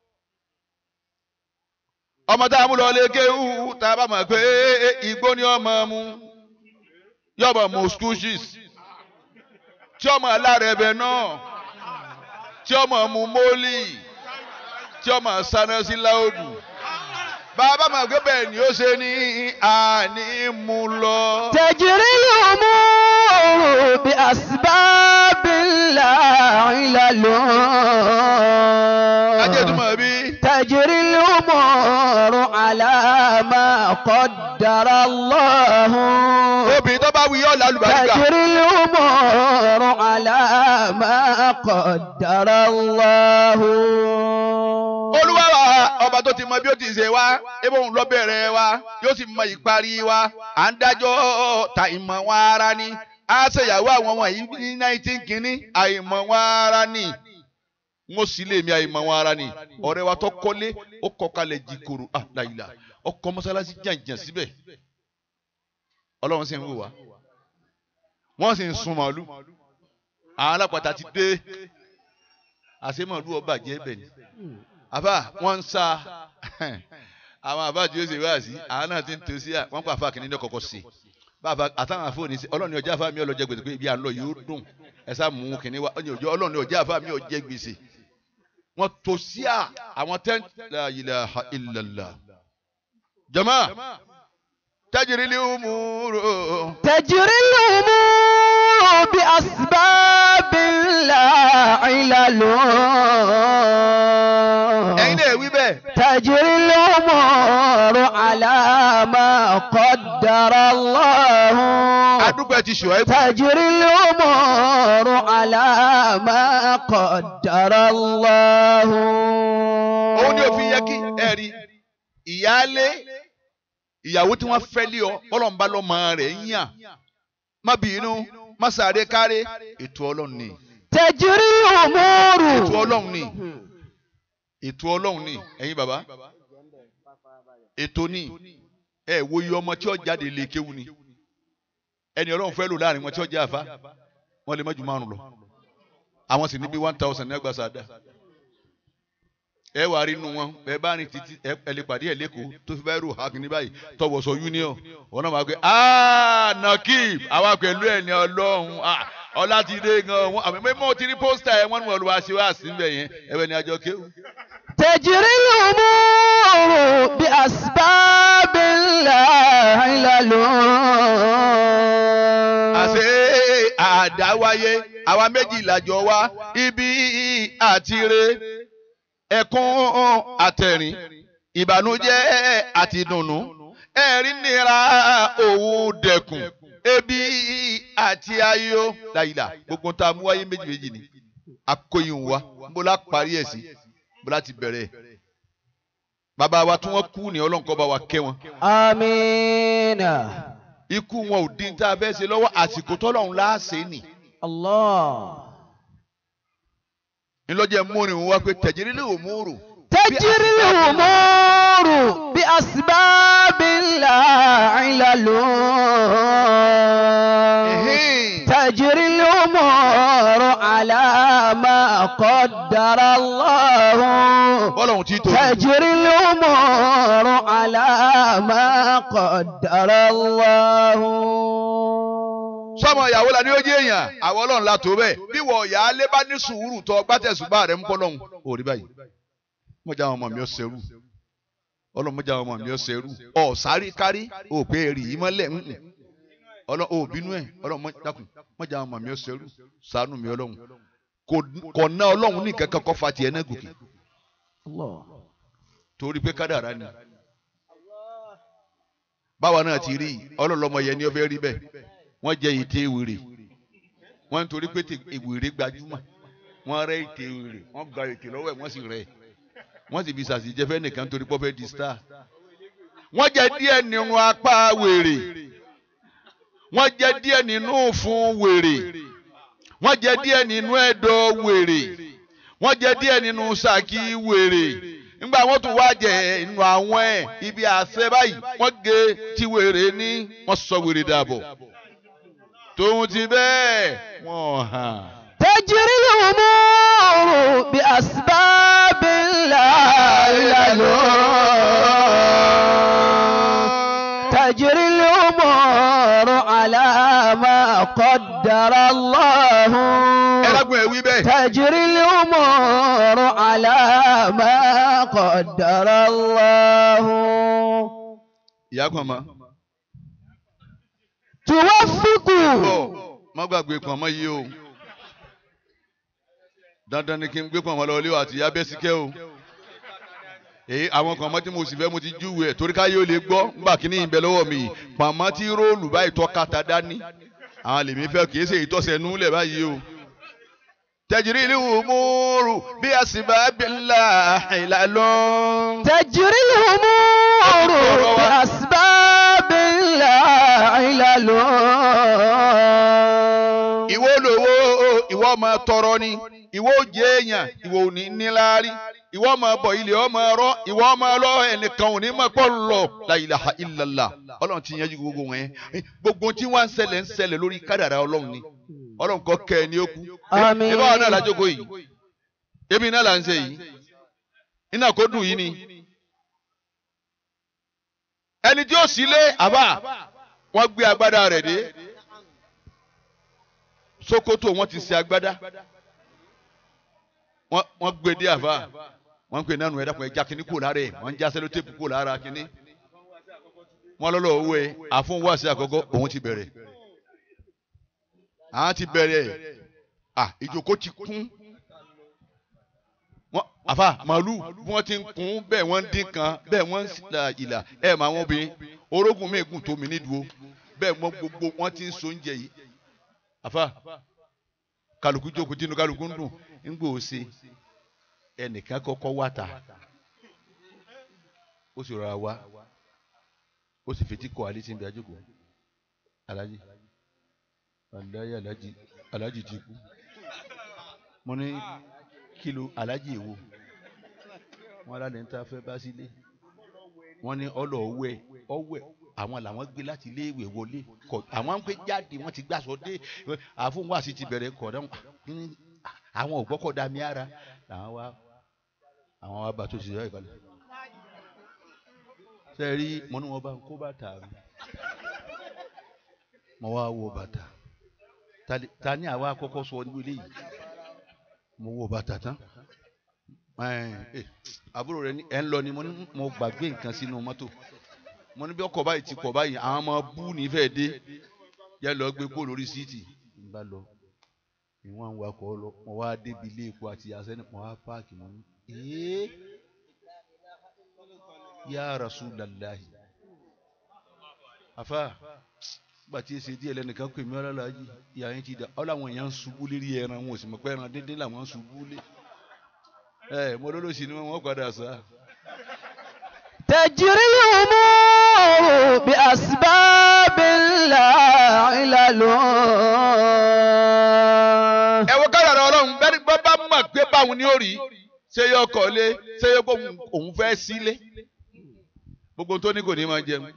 B: ọmọ tá a mú lọ lé kéwú tá a bá mọ̀ pé igbó ni ọmọ mu yọ̀bọ̀ mu school shoes tí ọmọ alára ẹbẹ náà tí ọmọ mu mólì tí ọmọ sáná sí láòdù bàbá mọ̀ pé bẹ́ẹ̀ ni ó ṣe ní àní mú lọ.
A: تجري الأمور بأسباب لا علل
B: ajẹ́tùmọ̀ bí.
A: تجري الأمور على ما قدر الله
B: obìnrin tó bá wí yọ̀ lálùbáríkà.
A: تجري الأمور على ما قدر الله
B: olúwa wa ọba tó ti mọ bí ó ti ṣe wá ebe òun lọ bẹ̀rẹ̀ wa yóò sì mọ ìparí wa à ń dájọ́ ta ìmọ̀ wọn ara ni á ṣèyàwó àwọn wọ̀nyí ní nineteen kínní àìmọ̀ wọn ara ni n ó sì lè mi àìmọ̀ wọn ara ni ọ̀rẹ́ wa tó kọ́lé ó kọ́ kalẹ̀ jìkòrò àdáyìlá ọkọ̀ mọ́sálásí jàǹjàǹ síbẹ̀ ọlọ́run sì ń wò wá wọ́n sì ń sun màálù àwọn alápàtà ti dé àṣemọ̀lú ọba jẹ́ bẹ̀ ni àbá wọn ń sa àwọn àbá tí ó ṣe wá sí àwọn náà ti ń tó sí à wọn pa àfa kìíní ní kọkọ sí bàbá àtàwọn àfọ òní sí ọlọ́ni ọjà àfa mi ọlọ́jẹ gbèsè pé ibi à ń lọ yóò dùn ẹ sá mú kìíní wá ọ̀nì ọjọ́ ọlọ́ni ọjà àfa mi ọjẹ gbèsè wọn tó sí à àwọn tẹ́ la ilaha illallah jama tajiri li umuru
A: تجري الأمور بأسباب لا علل
B: ẹ̀yin náà wí bẹ́ẹ̀
A: تجري الأمور على ما قدر الله
B: adúgbò ẹ ti ṣùwẹ́ bù
A: تجري الأمور على ما قدر الله
B: òun ni òfin yẹ kí ẹ rí ìyáálé ìyàwó tí wọ́n fẹ́ lé ọ ọlọ́mùbá lọ́mọ rẹ̀ ń yàn má bínú má sáré káré ètò ọlọ́run ni
A: تجري الأمور
B: ètò ọlọ́run ni ètò ọlọ́run ni ẹ̀yin bàbá ètò ni ẹ wo iye ọmọ tí ó jáde lè kéwu ni ẹni ọlọ́run fẹ́ lò láàrin wọn tí ó jẹ́ àfa wọn lè má ju márùn lọ àwọn sì ní bí one thousand ní ẹgbàá sáadà ẹ wà rí inú wọn ẹ bá rìn títí ẹ ẹ lè pàdé ẹ lẹ́kọ̀ọ́ tó fi báyìí rò hakin ní báyìí tọwọ́sọ union wọn náà máa gbé aa nakib àwa pẹ̀lú ẹ̀ ní ọlọ́run ah, ọlá ti dé gan wọn àmì mọ́ ti rí pósítà ẹ̀ wọ́n ní wọn lù wá sí wá sí bẹ̀ yẹn ẹ bẹ̀ ní àjọ kéwù.
A: تجري الأمور بأسباب لا علل
B: àṣé àdáwáyé àwa méjì làjọ wá ibi àtire ẹkún àtẹ̀rín ìbànújẹ́ àti dùnnú ẹ̀rín nira òun dẹkùn ebi àti ayọ̀ láyìlá gbogbo tá a mú wáyé méjì méjì ni akóyin wa bó la parí ẹ̀ sí bó la ti bẹ̀rẹ̀ bàbá wa tí wọ́n kú ní ọlọ́nkọ́ bá wa kẹ́ wọn
A: آمين
B: ikú wọn ò dín tá a fẹ́ ṣe lọ́wọ́ àsìkò tọ́lọ́run láàṣẹ nì
A: الله
B: ńlọ́jẹ̀ múrin wá pé tẹ̀jírí lè wò múrù
A: تجري الأمور بأسباب لا علل
B: Ẹ̀hìn.
A: تجري الأمور على ما قدر الله
B: bọ́lọ̀hún tí tó
A: تجري الأمور على ما قدر الله
B: sọmọ ìyàwó la ní ó jẹ́ èèyàn àwọn ọlọ́run la tó bẹ́ẹ̀ bí wọ ìyá alẹ́ bá ní sùúrù tó gbátẹ̀sùbá rẹ̀ ń bọ́ lọ́hùn ò rí báyìí mọ̀jà àwọn ọmọ mi ó ṣerú ọlọ́run mọ̀jà àwọn ọmọ mi ó ṣerú ọ̀ sáré kárí ò pé èrì yìí mọ́lẹ̀ ń ọlọ́run ò bínú ẹ̀ ọlọ́run mọ̀- dákun mọ̀jà àwọn ọmọ mi ó ṣerú ṣàánú mi ọlọ́run Kò- kò ná ọlọ́run ní kankan kọ́ fa tiẹ̀ náà gòkè
C: Allah.
B: torí pé kádàrá ni báwa náà ti rí ọlọ́lọ́mọ yẹn ni ó fẹ́ rí bẹ́ẹ̀ wọ́n jẹ ète wèrè wọ́n ń torí pé tè- wèrè gbajúmọ̀ wọ́n rẹ́ ète wèrè wọ́n gba ète lọ́wọ́ ẹ̀ wọ́n sì rẹ̀ wọ́n sì fi sàṣìjẹ́ fẹ́ nìkan torí pé ó fẹ́ di star wọ́n jẹ díẹ̀ nínú apá wèrè wọ́n jẹ díẹ̀ nínú fún wèrè wọ́n jẹ díẹ̀ nínú ẹ̀dọ̀ wèrè wọ́n jẹ díẹ̀ nínú sàkí wèrè nígbà wọ́n tún wá jẹ inú àwọn ẹ̀ ibi àṣẹ báyìí wọ́n gé tí wèrè ní wọ́n sọ wèrè dàbọ̀ tóun ti bẹ́ẹ̀ wọ́n hàn.
A: تجري الأمور بأسباب لا علل تجري الأمور على ما قدر الله
B: ẹlẹ́gùn ẹ̀ wí bẹ́ẹ̀.
A: تجري الأمور على ما قدر الله
B: ìyá kan mọ́.
A: توفق
B: bọ̀ má gbàgbé pọ̀n mọ́ yìí o. dandan ni kí n gbé pọ̀n mọ́ lọ ilé o àti ìyá bẹ́síkẹ́ o. èyí àwọn kan mọ́ tí mo sì fẹ́ mo ti júwe ẹ̀ torí káyé ó lè gbọ́ ńgbà kíní ìbẹ̀ lọ́wọ́ mi yìí pọ̀n mọ́ tí róòlù báyìí tọ́ kàtà dání. àwọn lèmi fẹ́ kì í ṣe ìtọ́sẹ̀ núlẹ̀ báyìí o. tẹ̀jìrì ìlú múrù bí a sì bá bí ńlá ìlàlọ́.
A: تجري الأمور بأسباب لا علل
B: ìwọ lówó ìwọ ọmọ tọrọ ni ìwọ jẹ èèyàn ìwọ ò ní níláárí ìwọ ọmọ bọ ilé ọmọ rọ ìwọ ọmọ lọ ẹnìkan ò ní mọ pọ lọ la ilaha illallah Ọlọ́run ti yanjú gbogbo wọn yẹn gbogbo tí wọn ń ṣẹlẹ̀ ń ṣẹlẹ̀ lórí kádàrá Ọlọ́run ni Ọlọ́run kọ kẹ ẹ ní ó kú
A: Àmín.
B: ìbá wa náà lájókòó yìí èmi náà là ń ṣe yìí iná kó dùn yìí ni ẹni tí ó sílé àbá wọn gbé agbádá rẹ̀ dé sokoto wọn ti ṣe agbádá wọn wọn gbé dé àbá wọn gbé nánu ẹ̀dá kan ẹja kínní kò lára ẹ̀ wọn ń já sẹ́lótéèpù kò lára kínní wọn lọ́lọ́ owó ẹ̀ àfọwọ́sí àkọ́kọ́ òun ti bẹ̀rẹ̀ àwọn ti bẹ̀rẹ̀ à ìjókòó ti kún wọn àfa màálù bí wọn ti ń kún bẹ́ẹ̀ wọ́n ń dín kan bẹ́ẹ̀ wọ́n ń la ìlà ẹ mà wọn obìnrin orógùn mi gùn tó mi nídùú bẹ́ẹ̀ wọ́n gbogbo wọ́n ti ń so oúnjẹ yìí àfa kálukú jókòó tínú kálukú ń dùn ń gbòó ṣe ẹnìkan kọ́kọ́ wá ta ó sì rọra wá ó sì fetí kọ alẹ́ tí ń bẹ àjòkó alájí alájí alájí alájí ti kú mo ní kìlò alájí èwo wọn lálẹ́ ń ta fẹ́ bá sílé wọn ní ọlọ ọwẹ ọwẹ àwọn làwọn gbé láti ilé ìwé wọlé kọ àwọn ń pè jáde wọn ti gbàsọ dé àfọwọ́n wá sí ti bẹ̀rẹ̀ kọ̀ dáhùn àwọn ògbọ́kọ̀ dá mi ara làwọn wá àwọn wá bá tó ṣe ìyá ìkàlẹ̀ ṣe rí mo ní wọn bá ń kó bàtà mi mo wá wo bàtà Ta ni- ta ni àwa kọ́kọ́ sọ níbi eléyìí mo wo bàtà tán ẹ ẹ àbúrò rẹ ní ẹ ń lọ ni mo ní mo gbàgbé nǹkan sínú mọ́tò mo ní bí ọkọ̀ báyìí ti pọ̀ báyìí àwọn ọmọ bú nífẹ̀ẹ́ dé yẹ lọ gbé kó lórí síìtì n bá lọ ìwọ̀n ń wakọ̀ lọ mo wá débi ilé epo àti àṣẹ́ni mo wá páàkì mo ní ee ya Rasulallahi afa gbà tí èsì díẹ̀ lẹ́nìkan pè mí ọlọ́lájì ìyá yẹn ti dà ọ́ làwọn èèyàn ń ṣubú lérí ẹran wọn ò sì mọ̀ pé ẹran díndín làwọn ń ṣubú lé ẹ mo lólóṣì ni wọn padà sá.
A: تجري الأمور بأسباب لا علل
B: ẹ wo kádàrá ọlọ́run bẹ́ẹ̀ni bá bá mọ̀ pé báwọn ni ó rí ṣé yóò kọ́lé ṣé yóò kó òun fẹ́ sílé gbogbo tó ní kò ní máa jẹun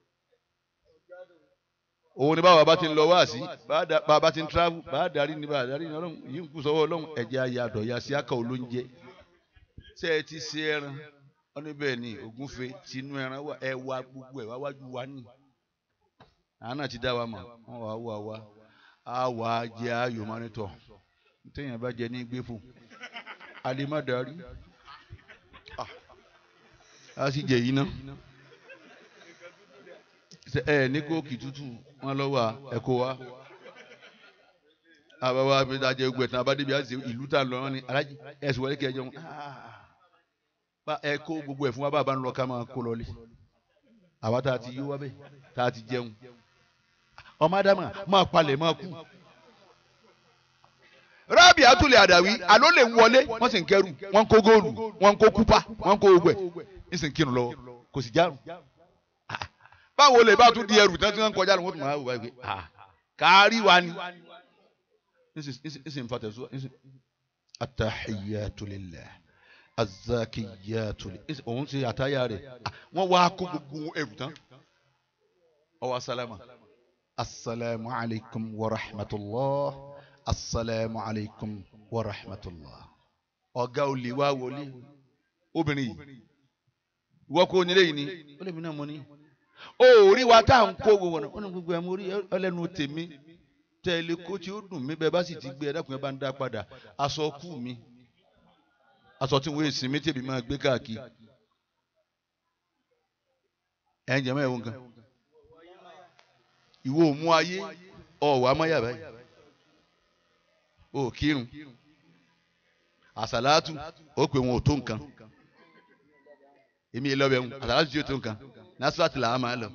B: òun ni báwa bá ti ń lọ wá sí bá a bá ti ń travel bá a darí ni bá a darí ni ọlọ́run yìí ń kú sọ́wọ́ ọlọ́run ẹ̀jẹ̀ ayé àdọ̀yà sí àkà olóúnjẹ ṣé ẹ ti ṣe ẹran wọn ní bẹ́ẹ̀ ni ògúnfe tinú ẹran wà ẹ wá gbogbo ẹ wá wájú wa ní àwọn náà ti dá wa mọ̀ wọn wà wà wá á wà á jẹ ayò mọ́nítọ̀ téèyàn bá jẹ ní gbé fún alẹ́ má darí a sì jẹ yìí ná ẹ ní kóòkì tútù wọn lọ wà ẹ kó wa àbáwá abẹ́dájẹ́ gbogbo ẹ̀tàn abádébíyá ṣe ìlú tá a lọ wọn ni alájí ẹ̀sùn wọlé kẹjọ wọn bá ẹ kó gbogbo ẹ̀ fún wa bá a bá ń lọ ká máa kó lọlé àwa tá a ti yí wá bẹ́ẹ̀ tá a ti jẹun ọmọ adama máa palẹ̀ máa kú. rábì àtúlẹ̀ àdàwí àló lè ń wọlé wọ́n sì ń kẹ́rù wọ́n ń kó góòlù wọ́n ń kó kúpà wọ́n ń kó gbogbo ẹ̀ ń sì ń kírun lọ́wọ́ kò sì járùn. báwo lè bá tún di ẹrù tí wọ́n ń kọjá lọ wọ́n tún máa wò báyìí pé kárí wa ni. ń sì ń fa tẹ̀síwá attahiyatu lillah azakiyatu lillah òun ti àtàyà rẹ̀ wọ́n wá kó gbogbo ẹrù tán ọwọ́ sálámà asalaamu alaykum wa rahmatulah asalaamu alaykum wa rahmatulah ọ̀gá olè wá wọlé obìnrin yìí ìwọ kò nílé yìí ni ó lè mi náà mo ní. ó rí wa tá à ń kó gbogbo ọ̀nà gbogbo ẹ̀ mo rí ọlẹ́nu tèmi tẹ̀lé kó tí ó dùn mí bẹ́ẹ̀ bá sì ti gbé ẹ dákun ẹ bá ń dá padà aṣọ kú mi aṣọ tí wọ́n èsì mi tèmi máa gbé káàkiri ẹ̀ ń jẹ́ mọ́ ẹ̀ wọ́n kan ìwọ ò mú ayé ọ̀wọ́ amáyà báyìí o kírun àsàlátù ó pè wọn ò tó nǹkan èmi yẹn lọ́bẹ̀ ń àsàlátù tí ó tó nǹkan násùwàtì làwọn máa lọ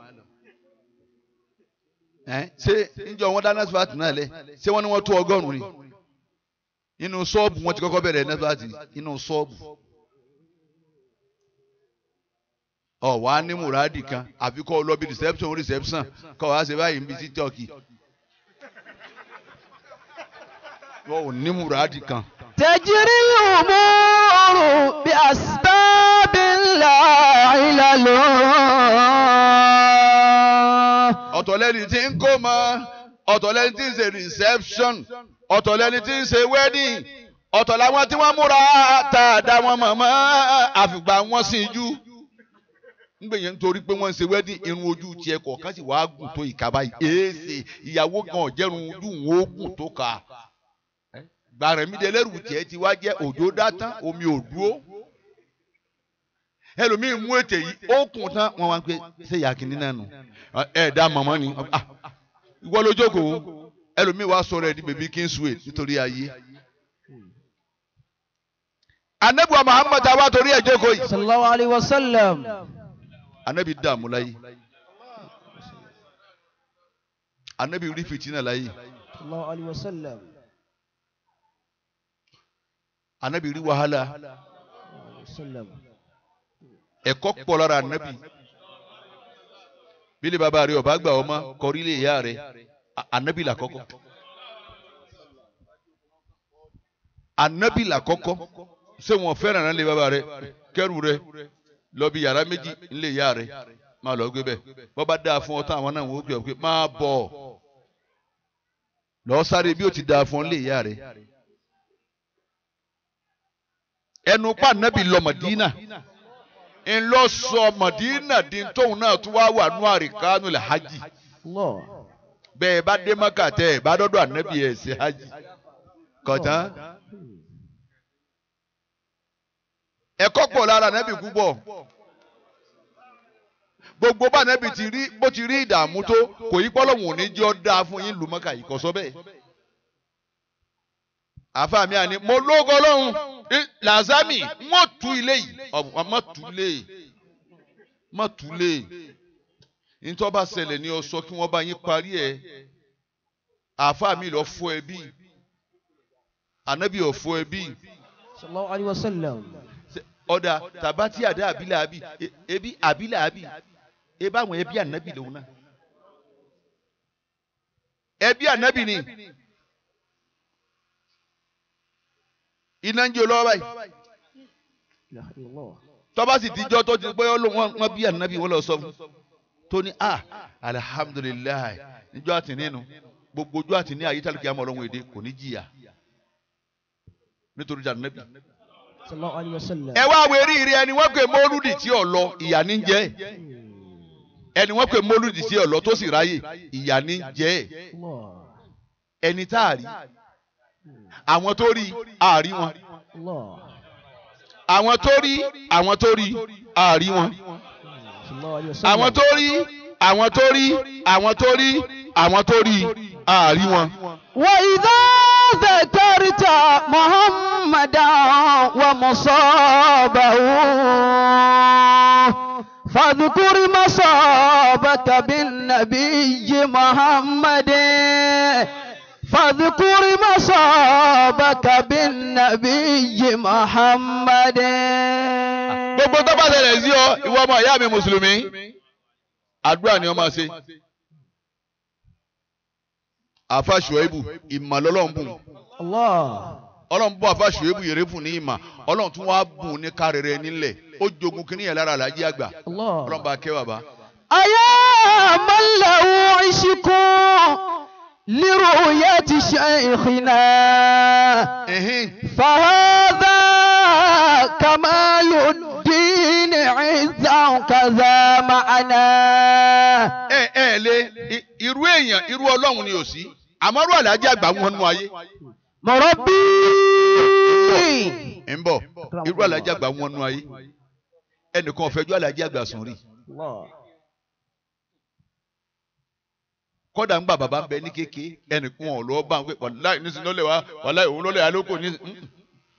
B: ṣé níjọ wọn dá násùwàtì náà lẹ ṣé wọn ní wọn tó ọgọ́rùn ni inú ṣọ́ọ̀bù wọn ti kọ́kọ́ bẹ̀rẹ̀ násùwàtì inú ṣọ́ọ̀bù ọ wà á ní mùràdì kan àfi kọ́ ọ lọ bí reception reception kọ́ wàá ṣe báyìí níbi títọ́ọ̀kì wọ́n ò ní mùràdì kan.
A: تجري الأمور بأسباب لا علل
B: ọ̀tọ̀ lẹ́ni tí ń kó mọ ọ̀tọ̀ lẹ́ni tí ń ṣe reception ọ̀tọ̀ lẹ́ni tí ń ṣe wedding ọ̀tọ̀ làwọn tí wọ́n múra tá a dá wọn mọ̀ mọ́ àfìgbà wọn sì jú ngbè yẹn nítorí pé wọ́n ń ṣe wedding irun ojú tiẹ̀ kọ̀ọ̀kan sì wàá gùn tó ìka báyìí èèṣe ìyàwó gan ọ̀jẹ̀rùn ojú wọn ó gùn tó ka gbàrẹ̀mídẹ́lẹ́rù tiẹ̀ ti wá jẹ́ òjò dátán omi ò dúró ẹlòmíì mú ètè yìí ó kùn tán wọn wá ń pè ṣé ìyá kìíní náà nù ẹ dá mọ̀mọ́ ni ìwọ ló jókòó ẹlòmíì wá sọ̀rọ̀ ẹ̀ di bèbí kingsway nítorí ayé anabiwa muhammad awa torí ẹ̀ jókòó yìí
A: sallallahu alayhi wa sallam
B: anabi dààmú láyé anabi rí fìtínà láyé
A: sallallahu alayhi wa sallam
B: anabi rí wàhálà
A: sallam
B: ẹ̀kọ́ pọ̀ lára anabi bílẹ̀ bàbá rẹ̀ ọba gbà ọmọ kọrí lè yá rẹ̀ anabi là kọ́kọ́ anabi là kọ́kọ́ ṣé wọn fẹ́ràn náà lé bàbá rẹ̀ kẹ́rù rẹ̀ lọ bí yàrá méjì ńlẹ̀ yá rẹ̀ máa lọ gbé bẹ́ẹ̀ bọ́ bá dáa fún ọ tán àwọn náà wọ́n gbé ọ pé máa bọ̀ lọ sáré bí ó ti dáa fún ọ ńlẹ̀ yá rẹ̀ ẹnu pa anabi lọ Mádínà ńlọ sọ Mádínà di tóun náà tún wá wà nù àríkánú lẹ hajj
A: Allah
B: bẹ́ẹ̀ bá dé Mákà tẹ́ ẹ bá dọ́dọ̀ anabi ẹ ṣe hajj kọtán ẹ̀kọ́ pọ̀ lára anabi púpọ̀ gbogbo bá anabi ti rí bó ti rí ìdààmú tó kò yí pọ́lọ́mù òní jẹ́ ọ́ dáa fún yín lù Mákà yìí kọ́ sọ bẹ́ẹ̀ àfàmì àní mo lógo lọ́hùn làzámì mọ̀ tú ilé yìí ọ̀ mọ̀ tú lé mọ̀ tú lé nítorí bá ṣẹlẹ̀ ní ọ sọ kí wọ́n bá yín parí ẹ̀ àfàmì lọ fọ́ ẹbí ànábì ò fọ́ ẹbí
A: sallallahu alayhi wa sallam
B: ọ̀dà tàbátì àdá àbílẹ̀ àbí ebi àbílẹ̀ àbí ebí àwọn ẹbí ànábì lòun náà ẹbí ànábì ni. iná ń jó lọ́wọ́ báyìí
A: ilaha illallah
B: tọ́ba sì dijọ́ tó ti pé wọ́n bí ànábì wọ́n lọ sọ fún tó ní a alihamudulilayi níjọ́ àti nínú gbogbo ojú àti ní ayétálùkì àmọ́ ọlọ́run èdè kò ní jìyà nítorí jà ànábì.
A: sallallahu alayhi wa sallam.
B: ẹ wá wẹ̀rí rí ẹni wọ́n pè mọ́lúdì tí ò lọ ìyà ní jẹ́ ẹni wọ́n pè mọ́lúdì tí ò lọ tó sì ráyè ìyà ní jẹ́
A: Allah.
B: ẹni tá a rí àwọn tó rí àárí wọn
A: Allah.
B: àwọn tó rí àwọn tó rí àárí wọn
A: sallallahu alayhi wa sallam.
B: àwọn tó rí àwọn tó rí àwọn tó rí àwọn tó rí àárí wọn.
D: وإذا ذكرت محمدا ومصابه فاذكر مصابك بالنبي محمد فاذكر مصابك بالنبي محمد
B: gbogbo tó bá ṣẹlẹ̀ sí ọ ìwọ ọmọ ìyá mi mùsùlùmí àdúrà ni ọ máa ṣe. àfa ṣùẹ́bù ìmọ̀lọ́lọ́run bùn
A: Allah.
B: ọlọ́run bọ́ àfa ṣùẹ́bù yèrè fún ní ìmọ̀ ọlọ́run tún wá bùn ní kárẹ̀rẹ̀ nílẹ̀ ó jogun kínní yẹn lára àlájí àgbà
A: Allah.
B: ọlọ́run bá kẹ́ bàbá.
D: أيا من له عشق لرؤية شيخنا
B: Ẹ̀hìn.
D: فهذا كمال الدين عزا كذا معنا
B: ẹ ẹ lé i- irú èèyàn irú ọlọ́run ni ò sí àmọ́ irú àlájí àgbà wọn nú ayé
D: مربي
B: ń bọ̀ irú àlájí àgbà wọn nú ayé ẹnìkan ọ̀fẹ́jú àlájí àgbà sùn rí
A: Allah.
B: kọ́dà ńgbà bàbá ń bẹ ní kéke ẹnìkan ọ̀ lọ́ọ́ bá ń pè wàláì nísìnyí lọ́lẹ̀ wá wàláì òun lọ́lẹ̀ alóko ní. mm.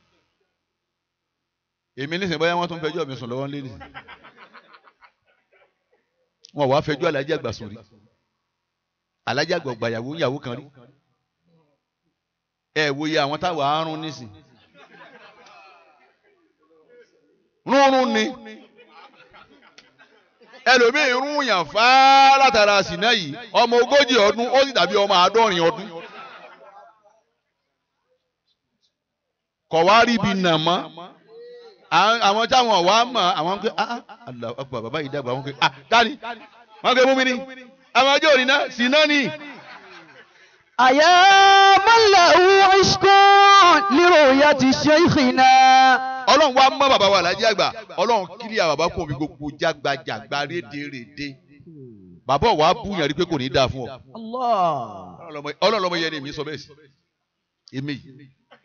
B: èmi nísìnyí báyà wọ́n tún fẹjọ́ mi sùn lọ́wọ́ nílé wọn wàá fẹjọ́ alájí àgbà sùn rí alájí àgbà ọgbà yàwó yàwó kan rí ẹ wo iye àwọn táwọn àárún nísìn rúnrún ni ẹlòmíín rún yàn fáá látara sínà yìí ọmọ ogójì ọdún ó sì dàbí ọmọ àádọ́rin ọdún kọ̀ wá rí ibi nà mọ́ àwọn àwọn táwọn wà á mọ̀ àwọn ń pè ah ah Allah akbar bàbá yìí dàgbà wọn pé ah dání wọn pè mú mi ni àwọn ọjọ́ òní náà sínà ni
D: أيا من له عشق لرؤية شيخنا
B: ọlọ́run wa mọ́ bàbá wa lájí àgbà ọlọ́run kílíà bàbá kò fi gbogbo jágbajàgba rédèrèdè bàbá wa bú yàn rí pé kò ní í dáa fún ọ
A: Allah.
B: ọlọ́run lọ́mọ yẹn ni èmi sọ bẹ́ẹ̀ sí èmi yìí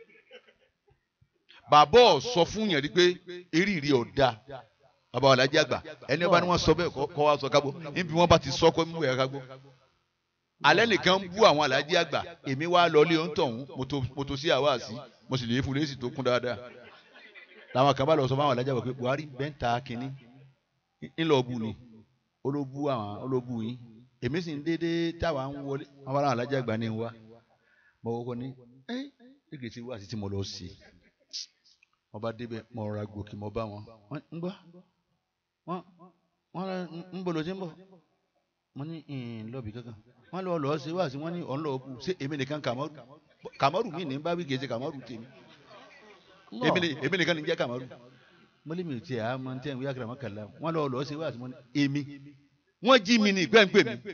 B: bàbá ọ̀ sọ fún yàn rí pé eré ìrì ọ̀dà bàbá wa lájí àgbà ẹni ọba ni wọ́n sọ bẹ́ẹ̀ kọ́ kọ́ wa sọ kágbó níbi wọ́n bá ti sọ kọ́ mímú ẹ̀ kágbó alẹ́ nìkan ń bú àwọn alájí àgbà èmi wá lọ ilé oúntọ̀hún mo tó sí àwa sí mo sì lè fún lésì tó kún dáadáa làwọn kan bá lọ sọ fún àwọn alájà wọ̀ pé buhari bẹ́ńtà kínní ńlọ bu ni olóbu àwọn olóbu yín èmi sì ń dédé táwa ń wọlé wọn bá láwọn alájà àgbà ní wa mo kọ́kọ́ ní ẹ́ ẹ̀gẹ̀ tí wá sí tí mo lọ sí mo bá débẹ̀ mo rọra gòkè mo bá wọn wọ́n ń gbọ́ wọ́n wọ́n rẹ ń bọ̀ lọ sí ń bọ̀ mo ní ìhìn lọ́ọ̀bì kankan wọ́n lọ lọ́ọ́ ṣe wá sí wọ́n ní ọ̀n lọ́ọ́ bu ṣé èmi nìkan kàmọ́rù kàmọ́rù mi ní bá wí kì í ṣe kàmọ́rù tèmi èmi ni- èmi nìkan ní jẹ́ kàmọ́rù mo lé mi ò tiẹ̀ àmọ́ tí ẹ̀ ń wí àkàrà mọ́kànlá wọ́n lọ lọ́ọ́ ṣe wá sí wọ́n ní èmi wọ́n jí mi ní ìgbẹ́ ń pè mí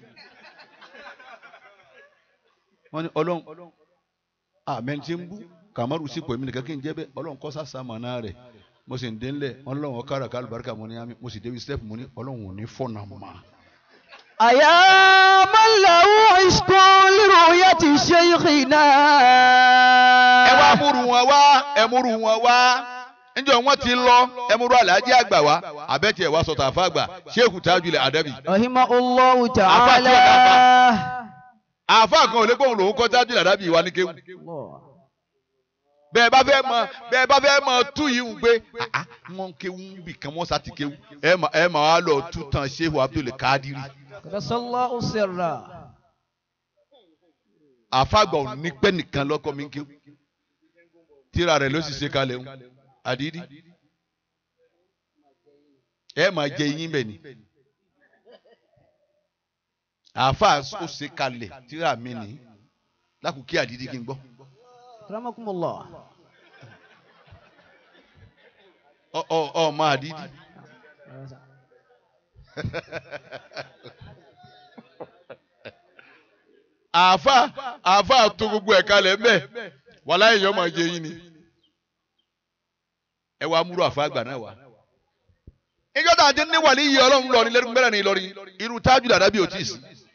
B: wọ́n ní ọlọ́run àmẹ́ni tí ń bú kàmọ́rù sípò èmi nìkan kí n jẹ́ bẹ́ẹ̀ ọlọ́run kọ́ sàṣà mọ̀nà rẹ̀ mo sì ń dé ńlẹ̀ wọ́n lọ́wọ́ kára kálùbáríkà mo ní àmì mo sì débi step mo ní ọlọ́run ò ní fọ́nà mọ́
D: أيا من له عشق لرؤية شيخنا
B: ẹ wá múru wọn wá ẹ múru wọn wá níjọ wọn ti lọ ẹ múru aláàjì àgbà wá abẹ́tì ẹ̀ wá sọ̀tà àfa àgbà sheikh tajul adabi
D: رحمه الله تعالى
B: àfa kan ò lè gbóhùn lòun kọ́ tajul adabi wa ní kéwù
A: Allah.
B: bẹ́ẹ̀ bá fẹ́ mọ bẹ́ẹ̀ bá fẹ́ mọ tú yìí ń gbé àá wọn kéwù ń bì kan wọn sá ti kéwù ẹ mà ẹ mà wá lọ tú tán sheikh abdul kadiri
A: Qadasallahu sirra.
B: àfa àgbà ò ní pẹ́ nìkan lọ́kọ́ mi ń kéwù tíra rẹ̀ ló sì ṣe kalẹ̀ ń àdídí ẹ máa jẹ yín bẹ̀ ni àáfàá ó ṣe kalẹ̀ tíra mi ní lákòókè àdídí kí n gbọ́
A: Akramakumullah.
B: ọ ọ ọ máa àdídí àáfà àáfà tó gbogbo ẹ̀ kalẹ̀ mbẹ́ wàhálà èèyàn máa jẹ yín ni ẹ wá múrò àfa àgbà náà wá. ìjọ tá a ti ní wàlí yìí ọlọ́run lọ ní lẹ́nu mẹ́rẹ̀ ní Ìlọrin irú tájú dàda bí ò tí ì sí.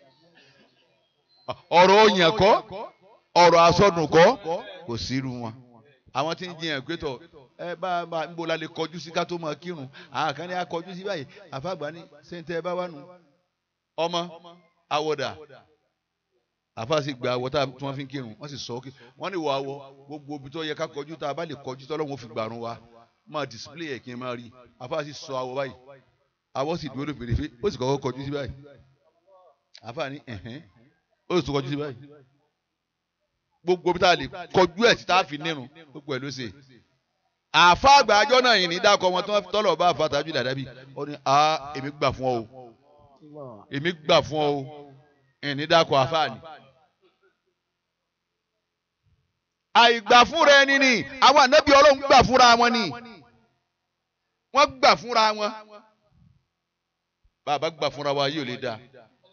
B: ọ̀rọ̀ òyìn kọ́ ọ̀rọ̀ asọ́dùn kọ́ kò sí irú wọn. àwọn tí ń jiyàn pé tọ̀ ẹ bá bá ń bo la lè kọjú sí ká tó máa kírun àwọn kan ní akọjú sí báyìí àfa àgbà ní sèǹtẹ̀ ẹ bá wà nù. ọmọ àwọ̀dà àfa sì gba àwọ̀ tí wọ́n fi ń kírun wọ́n sì sọ ọ́ wọ́n ní ìwọ àwọ̀ gbogbo ibi tó yẹ ká kọjú tá a bá lè kọjú tọ́lọ́wọ́n fi gbàrún wa máa display ẹ̀ kí n máa rí àfa sì sọ àwọ̀ báyìí àwọ̀ sì dúró lóbìnrin fẹ́ ó sì kọ́kọ́ kọjú sí báyìí àfa ní ẹ̀hẹ́n ó sì tún kọjú sí báyìí gbogbo ibi tá a lè kọjú ẹ̀ sí tá a fi nírun gbogbo ẹ̀ ló ṣe àfa àgbà àjọ náà yìí ní dákọ̀ wọn tọ́lọ̀ bá àfa tàbí dàdábì ó ní a èmi gbà fún ọ o èmi gbà fún ọ o ẹ̀ ní dákọ̀ àfa ni àìgbà fúnra ẹni ni àwọn ànábì ọlọ́run gbà fúnra wọn ni wọ́n gbà fúnra wọn bàbá gbà fúnra wa yóò lè dáa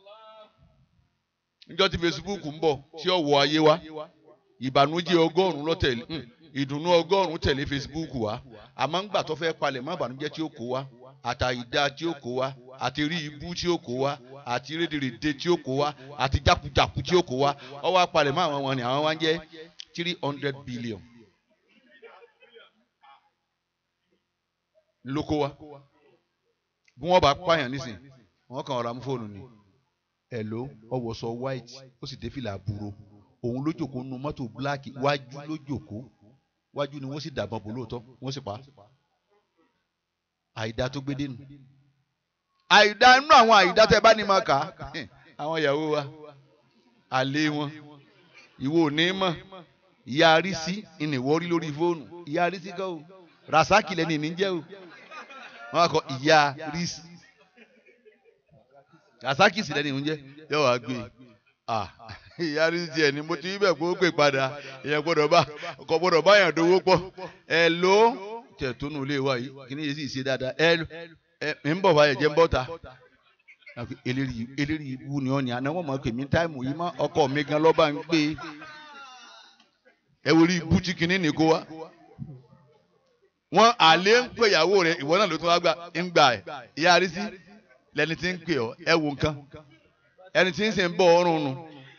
B: níjọ́ tí Facebook ń bọ̀ tí ó wọ ayé wa ìbànújẹ́ ọgọ́rùn-ún ló tẹ̀lé ìdùnnú ọgọ́rùn-ún tẹ̀lé Facebook wa àmọ́ ń gbà tó fẹ́ palẹ̀ mọ́ ìbànújẹ́ tí ó kó wa àtàyídá tí ó kó wa àti rí ibú tí ó kó wa àti rédèrèdè tí ó kó wa àti jákujàku tí ó kó wa ọwọ́ apalẹ̀ mọ́ àwọn wọn ni àwọn wa ń jẹ́ three hundred billion lóko wa bí wọ́n bá pààyàn nísìn wọ́n kàn ra mú fóònù ni hello ọwọ́ sọ white ó sì dé fìlà àbúrò òun ló jòkó nu mọ́tò black wájú ló jòkó wájú ni wọ́n sì dàgbọ́n bò lóòótọ́ wọ́n sì pa àìdá tó gbé dénú àìdá inú àwọn àìdá tẹ bá ní máa kà á àwọn ìyàwó wa àlè wọn ìwọ ò ní mọ̀ ìyá arísí ìnìwọ́ rí lórí fóònù ìyá arísí kọ́ o rasaki lẹ́ni ìní jẹ́ o wọ́n á kọ ìyá arísí rasaki sì lẹ́ni ìní jẹ́ yóò wá gbé ah ìyá arísí tiẹ̀ ni mo ti rí bẹ́ẹ̀ kó pè padà ìyẹn gbọ́dọ̀ bá ọkọ̀ gbọ́dọ̀ bá yàn dówó pọ̀ ẹ ló tẹ̀ tó nù lé wa yìí kí ni yìí sì ṣe dáadáa ẹ ẹ ń bọ̀ báyẹ̀ jẹ́ ń bọ̀ ta eléyìí eléyìí wú ni ọ́ ni àná wọ́n mọ̀ pé mi táìmù yìí mọ́ ọkọ̀ mi gan lọ́ba ń gbé ẹ wòlí bútí kínní ní kó wa wọn àlè ń pè ìyàwó rẹ ìwọ náà ló tún wá gbà ń gbà ẹ ìyá arísí lẹni tí ń pè ọ ẹ wò nǹkan ẹni tí ń sìn ń bọ ọrùn nù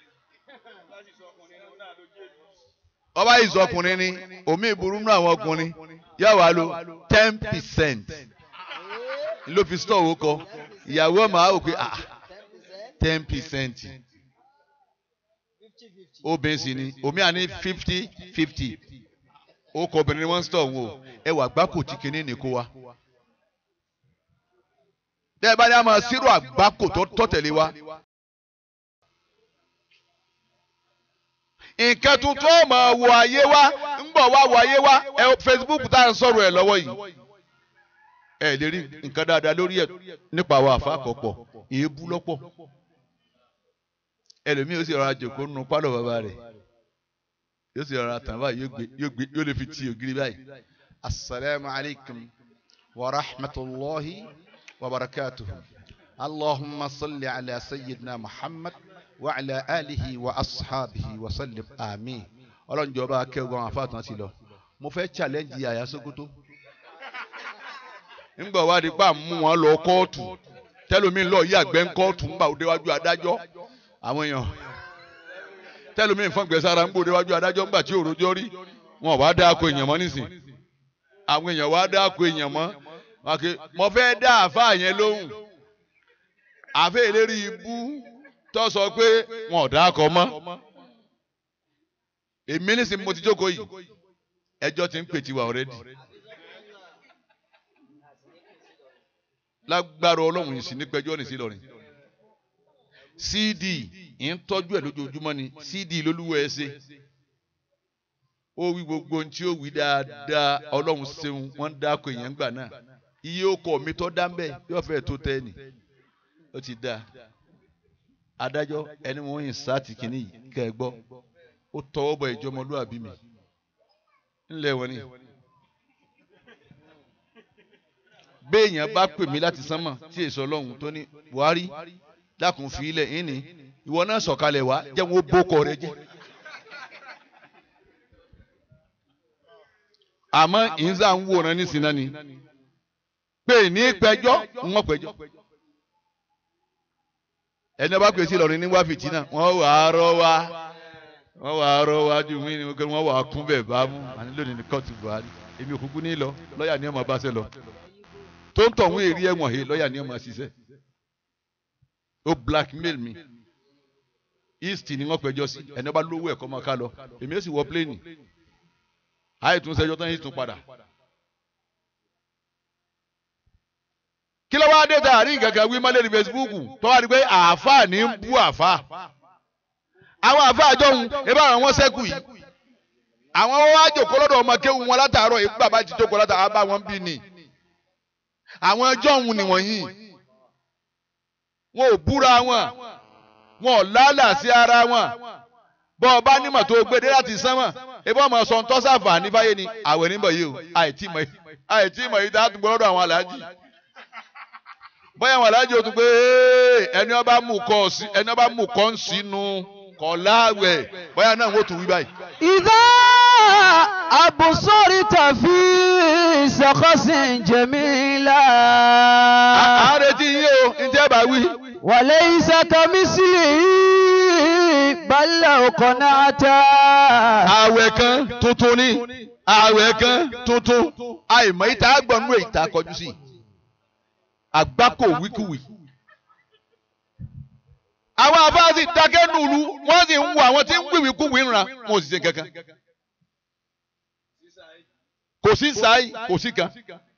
B: ọba ìzọkùnrin ni omi ìburú nù àwọn ọkùnrin yóò wá lo ten percent ló fi stọ̀ owó kọ ìyàwó ọmọ àwọn òkè ah ten percent obìnrin sì ni omi àní fifty fifty ó kọ obìnrin ni wọ́n ń stọ̀ wò ẹ wà gbáko tí kinní nìkó wa bẹ́ẹ̀ bá ní a máa sírò àgbákò tó tẹ̀lé wa. nǹkan tuntun ó máa wo ayé wa ń bọ̀ wá wo ayé wa ẹ Facebook tá à ń sọ̀rọ̀ ẹ̀ lọ́wọ́ yìí ẹ lè rí nǹkan dáadáa lórí ẹ̀ nípa àwọn àfa àkọ́pọ̀ èébú lọ́pọ̀ ẹlòmíì yóò sì rọra jòkó nínú pálọ̀ bàbá rẹ̀ yóò sì rọra tàn báyìí yóò gbé yóò lè fi ti ògiri báyìí. asalaamu alaykum wa rahmatulahi wa barakatuhu allahumma salli ala sayyidina muhammad wa ala alihi wa ashabihi wa sallim amin ọlọ́run jọba akẹ́wọ́ àwọn afáàtàn ti lọ mo fẹ́ challenge àyà Sókótó ńgbà wá di pa mú wọn lọ kóòtù tẹlomi lọ yí àgbẹ̀ ńkóòtù ńgbà òdewájú adájọ́ àwọn èèyàn tẹlomi ìfọ̀ngbẹ̀sára ńgbà òdewájú adájọ́ ńgbà tí òròjọ́ rí wọn wá dá àkó èèyàn mọ́ nísìn àwọn èèyàn wá dá àkó èèyàn mọ́ wákè mo fẹ́ dá àfa yẹn lóhùn àfẹ́ ìlérí ibú tó sọ pé wọn ò dá àkọ mọ́ èmi nísìn mo ti jókòó yìí ẹjọ́ ti ń pè tiwa already. lágbára ọlọ́run yìí sí ní pẹjọ́ ní sí lọ́rin cd ń tọ́jú ẹ̀ lójoojúmọ́ ni cd lólúwọ̀ ẹ ṣe ó wí gbogbo ohun tí ó wí dáadáa ọlọ́run ṣeun wọ́n ń dáko èèyàn gbà náà iye ọkọ̀ mi tọ́ dá mbẹ́ yóò fẹ́ tó tẹ́ ni ó ti dáa adájọ́ ẹni wọ́n yìn sáàtì kìíní yìí kẹ́ ẹ gbọ́ ó tọwọ́ bọ ìjọmọlúwàbí mi ńlẹ̀ wọ́n ni. béèyàn bá pè mí láti sánmọ̀ tí èso ọlọ́run tó ní buhari dákun fi ilẹ̀ yín ni ìwọ náà sọ̀kalẹ̀ wá jẹ́ wọn ó bókọ rẹ jẹ́. àmọ́ ìyínsá ń wòran nísìnyí náà ni pé ní pẹjọ́ ń wọ́n pẹjọ́ ẹni ọba pèsè Ìlọrin ní wá fìtínà wọ́n wà á rọ́ wá wọ́n wà á rọ́ wá ju mí ni wọ́n wà á kún bẹ́ẹ̀ bá mú àní lónìí ní kóòtù Buhari èmi òkúkú ní lọ lọ́ọ̀yà ni ọmọ bá ṣe lọ tó ń tọ̀hún èrí ẹ̀wọ̀n he lọ́ọ̀yà ni ọmọ ṣiṣẹ́ ó blackmail mi east ni wọ́n pẹjọ́ sí ẹni ọba lówó ẹ̀kọ́ máa ká lọ èmi ó sì wọ pléènì àìtúnṣẹjọ́ tán yìí tún padà. kí ló wáá dé tá a rí gàgà wí mọ́lẹ́ ní Facebook tó wá rí pé àáfàá ní ń bú àáfàá àwọn àáfàá jọ̀hún ebí àwọn wọn sẹ́kù yìí àwọn wá jòkó lọ́dọ̀ ọmọ kéwù wọn látàárọ̀ èyí bàbá ti jókòó látàárọ̀ bá wọn bí ni àwọn jọ̀hún nìwọ̀nyí wọn ò búra wọn wọn ò lálà sí ara wọn bọ́ ọ bá nímọ̀ tó gbé dé láti sánmọ̀ ebí ọmọ sọ ń tọ́sàfà ní báyé ni àwẹ̀ níbọ̀ yìí o àìtí mọ̀ yìí tá a tún gbọ́ lọ́dọ̀ àwọn aláàjì bóyá àwọn aláàjì ó tún pé ẹni ọba mú kọ sí ẹni ọba mú kọ ń sínú kọ láàwẹ̀ bóyá náà wọ́n tún wí báyìí.
D: إذا أبصرت في شخص جميلا
B: àárẹ̀ tí yín o ní tẹ́ bá wí.
D: وليس كمثله بل لو قنعت
B: àwẹ̀ kan tuntun ni àwẹ̀ kan tuntun àìmọ̀ ìta gbọ̀nú ìta kọjú sí àgbákò wíkúwì. àwọn afáàsì dákẹ́ nùlù wọ́n sì ń wo àwọn tí ń wíwìkúwì ń ra wọn ò sì ṣe kankan. kò sí sáì kò sí kan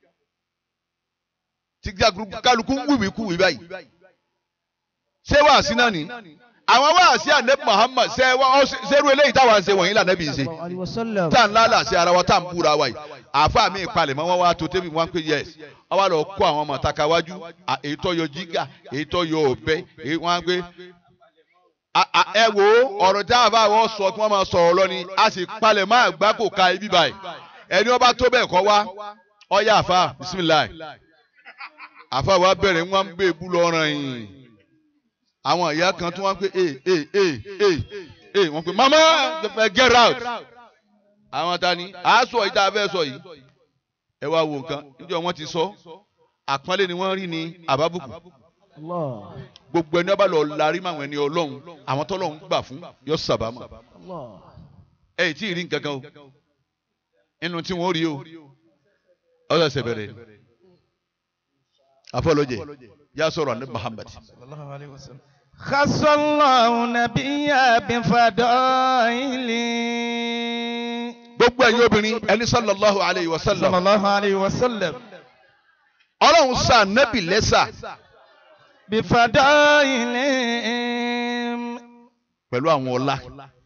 B: tí kálukú ń wíwìkúwì báyìí. ṣé wàá sí náà ni àwọn wàásí ànẹ́bí Muhammad ṣe wọ́n ṣerú eléyìí táwa ń ṣe wọ̀nyí lànàbí ṣe
A: sallallahu alaihi wasallam.
B: tá à ń lálà sí ara wa tá à ń búra wa yìí àáfàá mi ìpalẹ̀ mọ́ wọn wá tó tẹ́bi wọn pé yes wọ́n wá lọ kó àwọn ọmọ taka wájú à, èyí tó yọ jígà èyí tó yọ ọ̀bẹ èyí wọ́n á gbé. À- à, ẹ wo ọ̀rọ̀ tí àáfàá wọ́n sọ kí wọ́n máa sọ̀rọ̀ lọ ni a sì palẹ̀ mọ́ àgbá kò ka ibi báyìí ẹni wọ́n bá tó bẹ́ẹ̀ kọ́ wá ọ̀yá àáfàá bisimilayi àáfàá wa bẹ̀rẹ̀ wọ́n ń bẹ̀ bú lọ́rọ̀ yìí àwọn ìyá kan tí wọ́n ń pè é é é é é wọ́n pè mama get out àwọn ta ni àásọ yìí tá a fẹ́ sọ yìí ẹ wá wo nǹkan níjọ́ wọ́n ti sọ àpọ́nlé ni wọ́n rí ní àbábùkù
A: Allah.
B: gbogbo ẹni ọba lọ larí mọ àwọn ẹni ọlọ́run àwọn tọ́lọ́run gbà fún yọ sàbámọ̀
A: Allah.
B: ẹ ì tí ì rí nǹkan kan o inú tí wọ́n rí o ọ̀sẹ̀ ṣẹ̀ bẹ̀rẹ̀ afọlọ́jẹ yà sọ̀rọ̀ àná Muhammad
E: خص الله نبيا بفضائل
B: gbogbo ẹ̀yin obìnrin ẹni sallallahu alayhi wa
E: صلى
B: sallam
E: الله عليه وسلم
B: ọlọ́run sa nẹ́bì lẹ́sà
E: بفضائل
B: pẹ̀lú àwọn ọlá.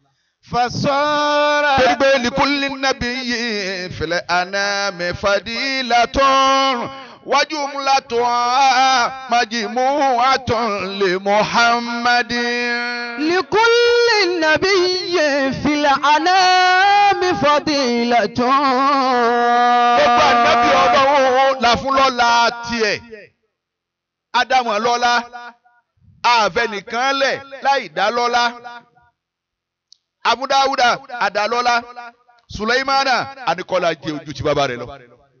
E: فصار
B: torí pé likulli nabiyyin fil anami fadilatun wajumlatun majmu'atun li Muhammadin.
D: لكل نبي في الأنام فضيلة
B: gbogbo ànábì ọlọ́run là fún lọ́la tiẹ̀ ádámù lọ́la àfẹnìkan lẹ̀ láì dá lọ́la abúdáwúdà àdálọ́lá sùlẹ́mánà àníkọ́lá jẹ ojú ti bàbá rẹ̀ lọ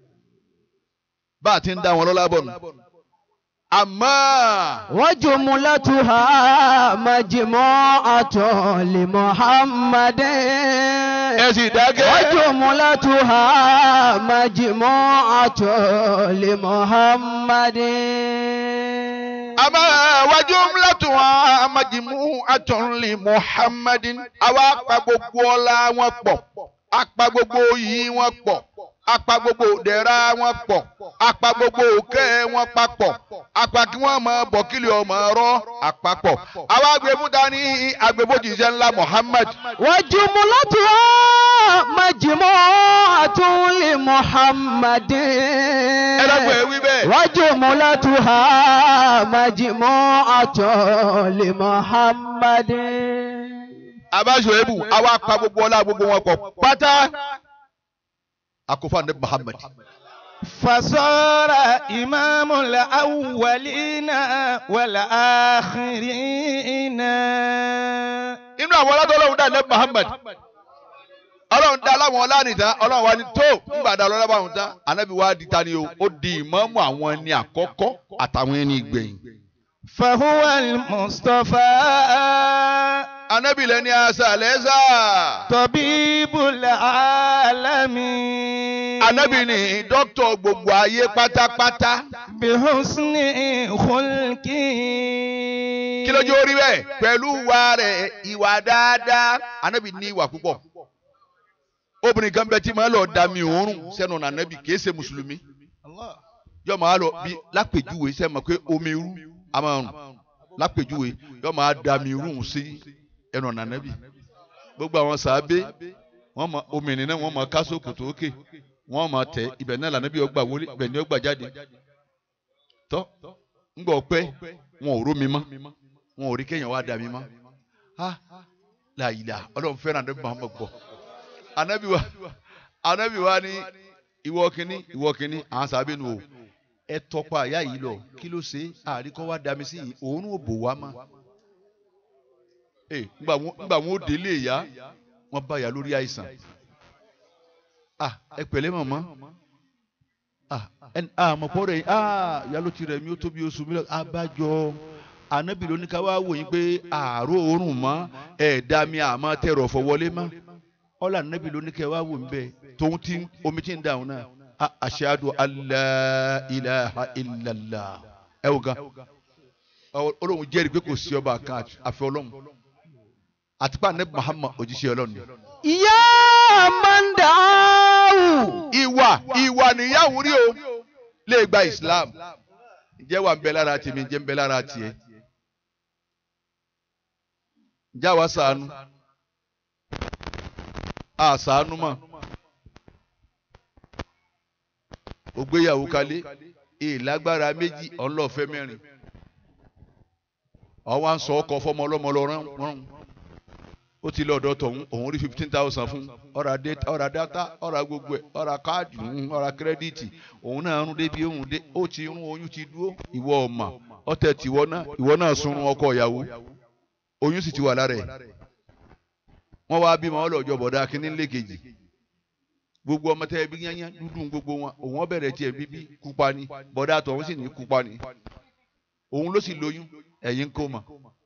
B: bá a ti ń dá wọn lọ́lá bọ̀ nù àmọ́
D: وجملتها مجموعة لمحمد
B: ẹ sì dákẹ́
D: وجملتها مجموعة لمحمد
B: àmọ́ wájú ńlẹ́tù wọn amájìmú àtúnlé muhammadin àwa apá gbogbo ọlá wọn pọ̀ apá gbogbo yìí wọn pọ̀ apá gbogbo dẹ̀ra wọn pọ̀ apá gbogbo òkè wọn papọ̀ apá kí wọ́n mọ bọ̀kìlì ọmọ ọ̀rọ̀ àpapọ̀ àwa agbèbúta ní agbèbójìṣẹ́ ńlá muhammad
D: وجملتها مجموعة لمحمد
B: ẹ lọ́gbọ̀n ẹ wí bẹ́ẹ̀.
D: وجملتها مجموعة لمحمد
B: abáṣọ ebu àwa apá gbogbo ọlá gbogbo wọn pọ̀ pátá àkófà ní muhammad
E: فصار إمام الأولين والآخرين
B: inú àwọn aládọ́ ọlọ́run dá ilẹ̀ Muhammad ọlọ́run dá aláwọn ọlánìta ọlọ́run wa ni tó ńgbà dá ọlọ́run báwọn tán anábì wa di ta ni o ó di ìmáàmù àwọn ẹni àkọ́kọ́ àtàwọn ẹni ìgbẹ̀yìn.
E: فهو المصطفى
B: anábì lẹni asàlẹ́sà
E: طبيب العالمين
B: anábì ni dókítà gbogbo ayé pátápátá
E: بحسن خلقه
B: kí lójú orí bẹ́ẹ̀ pẹ̀lú ìwà rẹ̀ ìwà dáadáa anábì ní ìwà púpọ̀ obìnrin kan bẹ tí máa lọ dami òórùn sẹ́nu ọ̀nà anábì kìí ṣe mùsùlùmí yọ máa lọ bí lápèjúwe sẹ́ mọ̀ pé omi irú a máa rùn lápèjúwe yọ máa dami irú sí ẹnu ọ̀nà anábì gbogbo àwọn sàábé wọ́n mọ omi ìnìyàn wọ́n mọ kásòkò tó òkè wọ́n mọ tẹ ibẹ̀ náà lànàbí ọgbà wọlé ibẹ̀ ni ọgbà jáde tọ́ ńgbà ọpẹ́ wọn ò rómi mọ́ wọn ò rí kéèyàn wá dami mọ́ ah láyìlá ọlọ́run fẹ́ràn àdébí Muhammad gbọ́ anabi wa anabi wa ni ìwọ kínní ìwọ kínní àwọn sábẹ́ nu o ẹ tọpa àyà yìí lọ kí ló ṣe àríkọ́ wa dami sí yìí òun ò bò wá mọ́ ee ngbà wọn ngbà wọn ó délé ìyá wọn bá ìyá lórí àìsàn ah ẹ pẹ̀lẹ́ mọ̀mọ́ ah ẹn ah mọ̀pọ̀ rẹ̀ ah ìyá ló ti rẹ̀ mí ó tóbi oṣù mílíọ̀nù abájọ anabi ló ní ká wá wò yín pé àárò òórùn mọ́ ẹ̀ẹ́dá mi àmọ́ tẹ̀rọ̀ fọ wọlé mọ́ ọlọ anabi ló ní kẹ wá wò ń bẹ tóun ti omi ti ń dàrún náà a- ashadu alla ilaha illallah ẹ wò gan Ọ- Ọlọ́run jẹ́rìí pé kò sí ọba kan àti- àfi Ọlọ́run àti pé anabi Muhammad òjíṣẹ́ Ọlọ́run ni.
D: يا من دعاه
B: ìwà ìwà nìyàwó rí o lè gba Islam ǹjẹ́ wà ń bẹ lára tèmi ǹjẹ́ ń bẹ lára tiẹ̀ ǹjẹ́ àwa ṣàánú àṣàánú mọ̀ ògbéyàwó kalẹ̀ ìlágbára méjì ọlọ́ọ̀fẹ́ mẹ́rin ọwọ́ à ń sọ ọkọ̀ fọmọ ọlọ́mọ lọ rán rán ó ti lọ ọ̀dọ̀ tọ̀hún òun rí fifteen thousand fún ọ̀rà data ọ̀rà data ọ̀rà gbogbo ẹ̀ ọ̀rà káàdì mm, ọ̀rà kírẹ́díìtì òun náà rún débi òun dé ó ti rún oyún ti dúró ìwọ ọ̀mà ọ̀tẹ̀ tìwọ náà ìwọ náà sunrun ọkọ ìyàwó oyún sì ti wà lára ẹ̀ wọ́n wá bímọ ọlọ́jọ́ bọ̀dá kínní lẹ́kejì gbogbo ọmọ tẹ́ ẹbí yányá dúdú gbogbo wọn òun ọbẹ̀rẹ̀ tiẹ̀ bíbí kúpa ni bọ̀dá tọ̀hún sì ní kúpa ni òun ló sì lóyún ẹ̀yin ń kó mọ̀.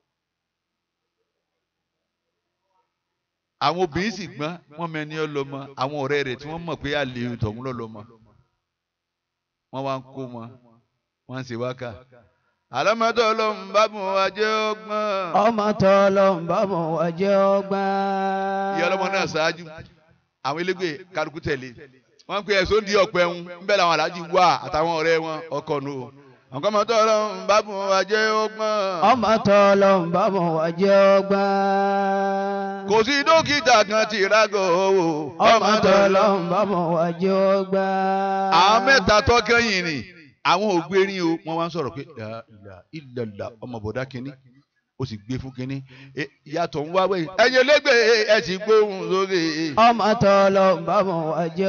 B: àwọn obìnrin sì gbọ́n wọ́n mẹ́ni ọlọ́mọ àwọn ọ̀rẹ́ rẹ̀ tí wọ́n mọ̀ pé àlè tọ̀hún lọ́lọ́mọ wọ́n wá ń kó mọ wọ́n ń ṣe wákà. àlámọ́tò ọlọ́run bá bùn wá jẹ́ ọgbọ́n.
D: ọmọ tọ́lọ́ ń bá mọ̀ wá jẹ́ ọgbọ́n.
B: ìyá ọlọ́mọ náà ṣáájú àwọn elégbè kálukú tẹ̀lé wọ́n pe ẹ̀sọ́ di ọ̀pẹ ń bẹ́ẹ̀ làwọn aláàjì wà àtàwọn ọ̀rẹ́ wọn ọkọ̀ nù o. àwọn ọmọdé ọlọ́run bá bùn wá jẹ́ ọgbọ́n.
D: ọmọ tọ́lọ́ ń bá mọ̀ wá jẹ́ ọgbọ́n.
B: kò sí dókítà kan tí ìrágọ̀ owó.
D: ọmọ tọ́lọ́ ń bá mọ̀ wá jẹ́ ọgbọ́n.
B: àwọn mẹ́ta tọ́kẹ́yìn ni àwọn ògbérin o wọ́n wá ń sọ̀rọ̀ pé la ilaha illallah ọmọ bọ̀dá kínní ó sì gbé fún kínní E, ìyàtọ̀ ń wá wẹ̀yìn ẹ̀yin elégbè ẹ̀ sì gbóhùn sókè.
D: ọmọ tọ́lọ́ ń bá mọ̀ wá jẹ́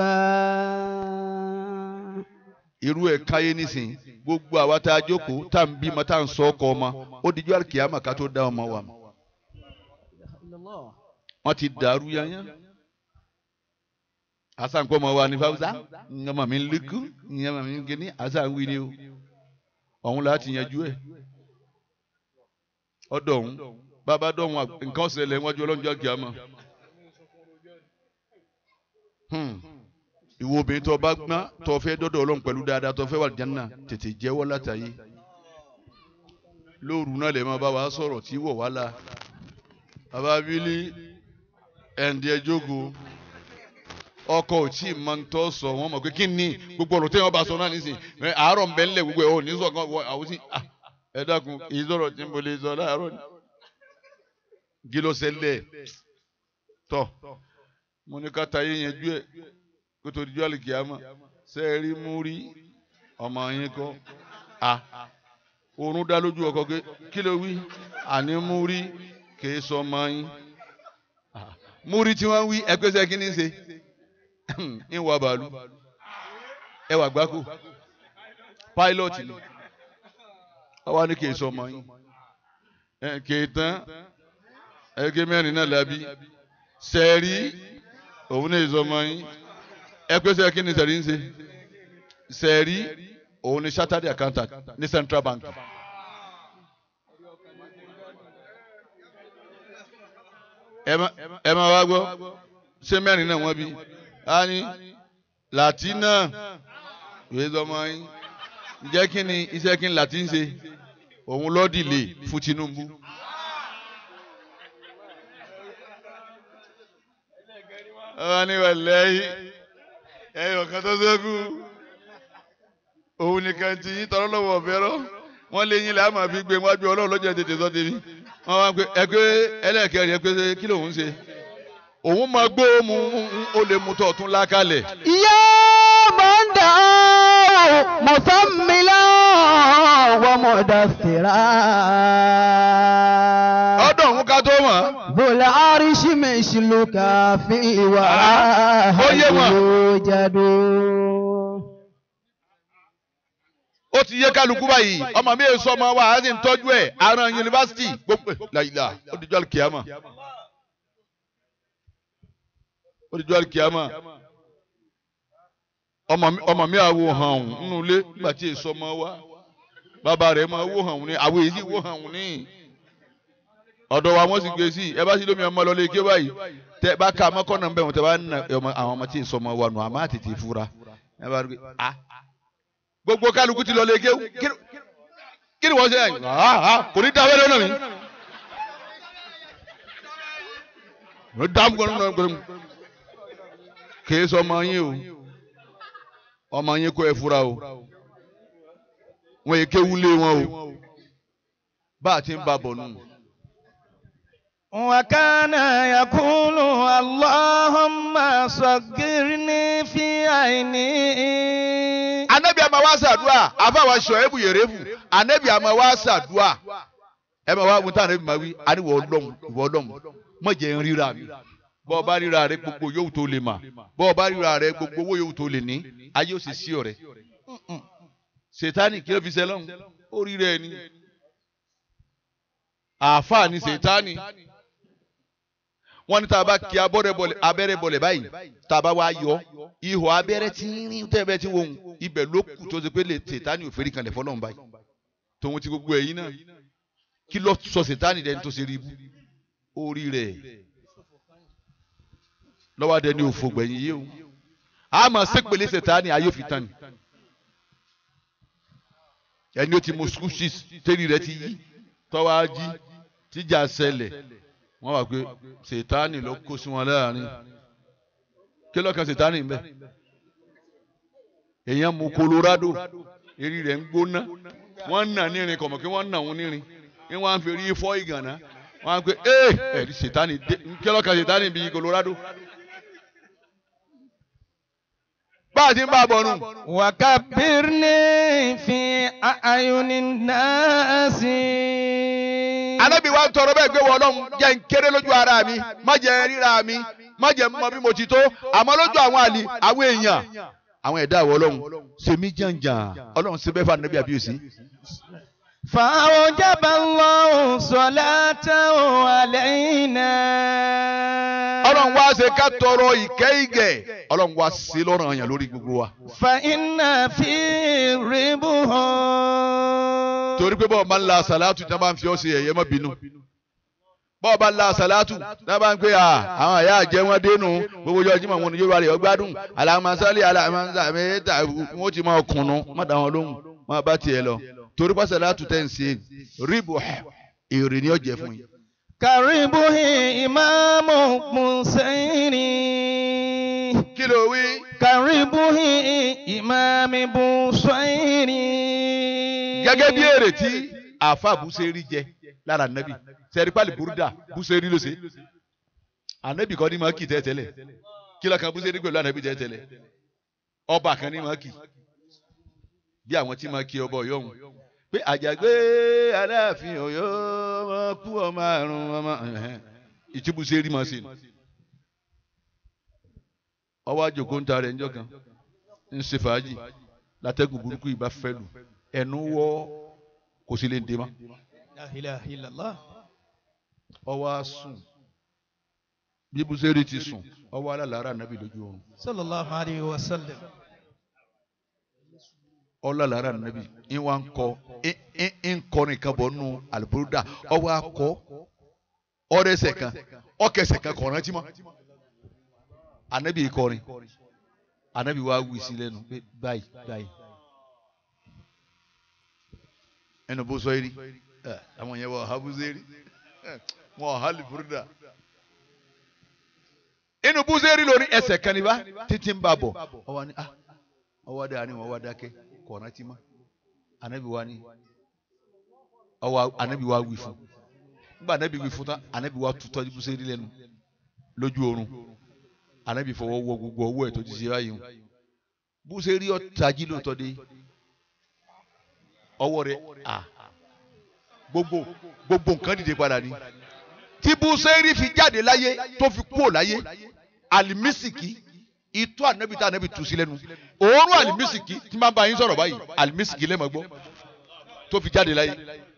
D: ọgbọ́n.
B: irú ẹ̀ káyé nísìn gbogbo àwa tá a jókòó tá à ń bímọ tá à ń sọ ọkọ ọmọ ó dijú àlùkìyàmọ̀ ká tó dá ọmọ wa mọ̀ wọ́n ti dàrú yányán asankọ ọmọ wa ní fáwùsá ọmọ mi ń lékú ọmọ mi ń gíní asanwó ni o ọ̀hún láti yanjú ẹ̀ ọ̀dọ̀ ọ̀hún bàbá dọ̀hún à- nǹkan ọ̀sẹ̀lẹ̀ wájú ọlọ́njọ́ àkìyàmọ̀ Hmm. ìwọ obìnrin tó bá gbọ́n tó fẹ́ dọ́dọ̀ ọlọ́run pẹ̀lú dáadáa tó fẹ́ wà jẹ́nà tètè jẹ́wọ́ látàyè lóòrù náà lè máa bá wa sọ̀rọ̀ tí wọ̀ wá la bàbá bílí ẹ̀ǹdí ẹjọ́go ọkọ ò tí ì máa ń tọ́ sọ wọ́n mọ̀ pé kí ni gbogbo ọ̀rọ̀ téèyàn bá sọ náà nísìn ẹ, àárọ̀ ń bẹ ńlẹ̀ gbogbo ẹ̀ ò ní sọ kan wọ àwọn sí ah, ẹ dákun èyí sọ̀rọ̀ tí mo lè sọ láàárọ̀ ni kí ló ṣẹlẹ̀ tọ̀ mo ní ká tayé yanjú ẹ̀ kó tó di jọ́ àlìkìyàmọ̀ ṣe é rí mú rí ọmọ yín kọ́ a oorun dá lójú ọkọ pé kí ló wí àní mú rí kìí sọ ọmọ yín Ah, mú rí tí wọ́n wí ẹgbẹ́sẹ̀ kí ni ṣe ń wà bàálù ẹ wà gbáko pilot ni àwa ní kì í sọ ọmọ yín ẹ kì í tán ẹgbẹ́ mẹ́rin náà lábí sẹ́ẹ̀rí òun ní ìsọ ọmọ yín ẹ pé sẹ́ẹ̀ kí ni sẹ́ẹ̀rí ń ṣe sẹ́ẹ̀rí òun ní chartered accountant ní central bank. ẹ má ẹ má wá gbọ́ ṣé mẹ́rin náà wọ́n bí a ní latina ìwé sọmọ yín ǹjẹ́ kí ni iṣẹ́ kí ni latin ṣe òun lọ́ọ́ dìlé fún Tinubu. ọ̀rọ̀ ni wàlẹ́ yìí ẹ̀yọ̀ kan tó ṣẹ́kù òun nìkan ti yín tọrọ lọ́wọ́ ọ̀fẹ́rọ́ wọ́n lé yín làá máa fi gbé wájú ọlọ́run lọ́jọ́ tètè sọ́ tèmi wọ́n wá pé ẹgbẹ́ ẹlẹ́ẹ̀kẹrin ẹgbẹ́ kí lòun ṣe òun máa gbó mu ó lè mu tọ̀ tún lákàlẹ̀.
D: يا من دعاه مسملا ومدثرا
B: ọdọ òun ká tó mọ̀
D: ذو العرش مثلك في وراه
B: ó yé wọn.
D: يوجد
B: ó ti yé kálukú báyìí ọmọ mi èso ọmọ wa á sì ń tọ́jú ẹ̀ àrùn yunifásitì gbogbo làyìlá ó di jọ́lì kìámà ó di jọ́lì kìámà ọmọ mi ọmọ mi àwo hàn ọ̀hún nínú ilé nígbà tí èso ọmọ wa bàbá rẹ̀ máa wó hàn ọ̀hún ní àwọn èyí wó hàn ọ̀hún ní ọ̀dọ̀ wa wọ́n sì gbé sí ẹ bá sí lómi ọmọ lọ lé ké báyìí tẹ bá ka mọ́kànnà ń bẹ̀ wọ́n tẹ bá ń na ọmọ- àwọn ọmọ tí èso ọmọ wa nù àmọ́ àtètè fura ẹ bá rí i ah gbogbo kálukú ti lọ lé kéwú kí- kí ni wọ́n ṣe yẹn Ah, ah, kò ní dá wẹ́rẹ́ náà mi. ló dá mú gbọ́dọ̀ gbọ́dọ̀ kìí sọ ọmọ yín o ọmọ yín kó ẹ fura o wọn yìí kéwú lé wọn o bá a ti ń bá bọ̀ nù.
E: وكان يقول اللهم صغرني في عيني
B: anabi ama wa sàdúà àfàwọn aṣọ ẹbù yèrèbù anabi ama wa sàdúà ẹ ma wá wọ́n tá anabi ma wí àníwọ̀ ọlọ́run ìwọ ọlọ́run mọ̀ jẹ́ ń ríra mi bọ́ ọ bá ríra rẹ gbogbo yóò tó lè mà bọ́ ọ bá ríra rẹ gbogbo owó yóò tó lè ní ayé ó sì sí ọ̀rẹ́ sètánì kí ló fi ṣe lọ́hùn ó rí rẹ ni àáfàá ni sètánì wọ́n ní tá a bá kí abọ́rẹ́ bọlẹ̀ abẹ́rẹ́ bọlẹ̀ báyìí tá a bá wá yọ ihò abẹ́rẹ́ tí ń rí tẹ́ bẹ́ẹ̀ tí ń wọ̀hún ibẹ̀ ló kù tó ṣe pé lè sètánì òfin kanlẹ̀ fọlọ́run báyìí tòun ti gbogbo ẹ̀yìn náà kí ló sọ sètánì dẹni tó ṣe rí ibú orí rẹ̀ lọ́wọ́ adé ní òfò gbẹ̀yìn yìí o a máa ṣépele sètánì ayé òfin tán ni ẹni ó ti mọ school shoes tẹ́lẹ̀ rẹ̀ ti yí tọ́wọ́ á jí tíjà ṣẹlẹ̀ wọ́n wà pé sètánì ló kó sí wọn láàrin kí lọ́kàn sètánì ń bẹ èèyàn mu Colorado eré rẹ̀ ń gbóná wọ́n ń nà nírin kọ̀mọ̀ kí wọ́n ń nà òun nírin kí wọ́n á fi rí fọ́ ìgànná wọ́n á pé ee ẹ̀rí sètánì dé kí lọ́kàn sètánì bíi Colorado bá a ti ń bá a bọ̀ nù.
E: وكبرني في أعين الناس
B: Ànábì wa ń tọrọ bẹ́ẹ̀ gbé wọ Ọlọ́run jẹ́ ń kéré lójú ara mi má jẹ́ ríra mi má jẹ́ mọ bí mo ti tó àmọ́ lójú àwọn àlè àwọn èèyàn àwọn ẹ̀dá àwọ̀ Ọlọ́run ṣe mí jàǹjàǹ Ọlọ́run ṣe bẹ́ẹ̀ fà nàbí àbíyèsí.
E: فأوجب الله صلاته علينا
B: Ọlọ́run wá ṣe ká tọrọ ìkẹ́ ìgẹ̀ Ọlọ́run wá ṣe lọ́rùn àyàn lórí gbogbo wa.
E: فإن في ربه
B: torí pé bọ́ọ̀ máa ń la sàlátù tí wọ́n bá ń fi ọ́ ṣe ẹ̀yẹ má bínú. bọ́ọ̀ bá ń la sàlátù tí wọ́n bá ń pè à àwọn àyà àjẹ́ wọn dénú gbogbo ọjọ́ Jímọ̀ wọn ni yóò wá rẹ̀ ọgbádùn alamasali alamasali wọn ti máa kùnú má dá wọn lóhùn má bá tiẹ̀ lọ. torí pé sàlátù tẹ̀ ń ṣe ríbù èrè ni ó jẹ́ fún yín.
E: كربه إمام حسين
B: kí ló wí.
E: كربه إمام بوصير
B: gẹ́gẹ́ bí èrè tí àáfà búṣẹ́rí jẹ lára nàbì sẹ́rípàlì búrúdà búṣẹ́rí ló ṣe ànábì kan ní máa kì tẹ́tẹ́lẹ̀ kí lọ́kàn búṣẹ́rí pẹ̀lú ànábì tẹ́tẹ́lẹ̀ ọba kan ní máa kì bí àwọn tí máa kí ọba ọ̀yọ́ ọ̀hún pé àjàgbé aláàfin ọ̀yọ́ ọmọ kú ọmọ àrùn ọmọ ìtí búṣẹ́rí máa ṣe nù ọwọ́ àjòkó ń ta rẹ̀ ńjọ́ kan ń ṣe fàájì látẹ́gùn burúkú yìí bá fẹ́ lù ẹnu wọ́ kò sí lè dé mọ́
E: La ilaha illallah.
B: ọwọ́ á sùn bí bùsẹ̀rì ti sùn ọwọ́ alálàárà nàbì lójú oorun
E: Sallallahu alayhi wa sallam.
B: ọlọ́lára nàbì ń wá ń kọ ń kọ nìkan bọ̀ nù àlùbọ́dà ọwọ́ akọ ọrẹsẹ̀ kan ọkẹsẹ̀ kan kọ̀ rántí mọ́ ànábì kọrin ànábì wa wí sí lẹ́nu pé báyìí báyìí ẹnu bó sọ yìí rí ẹ àwọn yẹn wọ ọha búzẹ́rì wọn ọha àlùbọ́dà inú búzẹ́rì lórí ẹsẹ̀ kan ní bá títí ń bá bọ̀ ọwọ́ ni ah ọwọ́ dáa ni wọ́n wá dákẹ́ kọ̀ rántí mọ́ ànábì wa ni ọwọ́ ànábì wa wí fún nígbà ànábì wí fún tán ànábì wa tutọ́ búsẹ́rì lẹ́nu lójú oorun ànábì fọwọ́ wọ gbogbo ọwọ́ ẹ̀ tó ti ṣe báyìí hùn búsẹ́rì ọ̀tají lóòótọ́ dé ọwọ́ rẹ̀ à gbogbo gbogbo nǹkan dìde padà ni tí búsẹ́rì fi jáde láyé tó fi kúrò láyé àlìmísìkì itọ́ ànábì tá ànábì tu sí lẹ́nu òórùn àlìmísìkì tí máa ń bá yín sọ̀rọ̀ báyìí àlìmísìkì lẹ́mọ̀ gbọ́ tó fi jáde láyé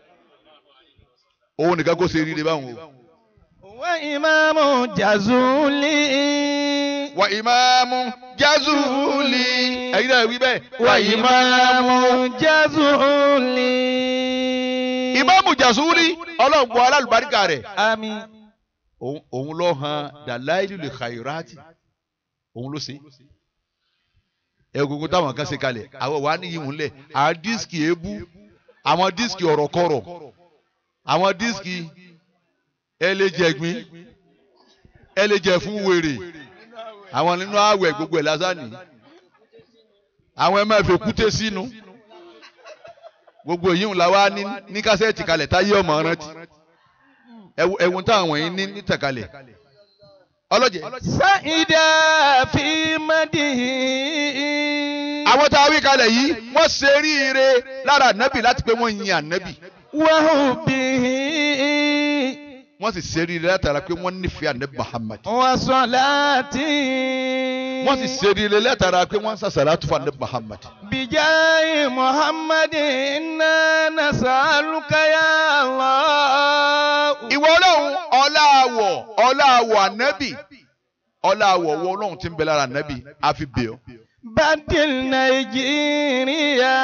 B: òun nìkan kó ṣe rí ire báwọn o.
E: Wa imamu jazuli.
B: wa ìmáàmù jazuli ẹ̀yin náà wí bẹ́ẹ̀.
E: Wa imamu jazuli.
B: ìmáàmù jazuli ọlọ́gbọ́ alálùbáríkà rẹ̀
E: Àmín.
B: òun òun ló hàn dàláìlú lè khairati òun ló ṣe egungun táwọn kan ṣe kalẹ̀ àwọn wà ní ìhùn lẹ̀ àwọn díìskì èébú àwọn díìskì ọ̀rọ̀kọ̀rọ̀ àwọn díìskì ẹlẹ́jẹ̀gbin ẹlẹ́jẹ̀ fún wèrè àwọn nínú àwẹ̀ gbogbo ẹ̀ lásánì àwọn ẹ̀ máa fi kúté sínú gbogbo èyí ń la wá ní ní kásẹ̀tì kalẹ̀ táyé ọmọ rántí ẹ̀wọ̀n táwọn wọ̀nyí ní nítàkalẹ̀ ọlọ́jẹ̀.
E: Sa'ida fi madihi.
B: àwọn tá a wí kalẹ̀ yìí wọ́n ṣe ríire lára ànábì láti pé wọ́n yin ànábì
E: Wa hubbihi.
B: wọ́n sì ṣe ríire látara pé wọ́n nífẹ̀ẹ́ ànábì Muhammad
E: Wa salati.
B: wọ́n sì ṣe ríire látara pé wọ́n sàṣàlátù fún ànábì Muhammad
E: Bijayi Muhammadin inna nas'aluka ya Allah.
B: ìwọ ọlọ́run ọláàwọ̀ ọláàwọ̀ ànábì ọláàwọ̀ wọ ọlọ́run tí ń bẹ lára ànábì àfi bẹ̀ ọ́
E: Badil Nàìjíríà.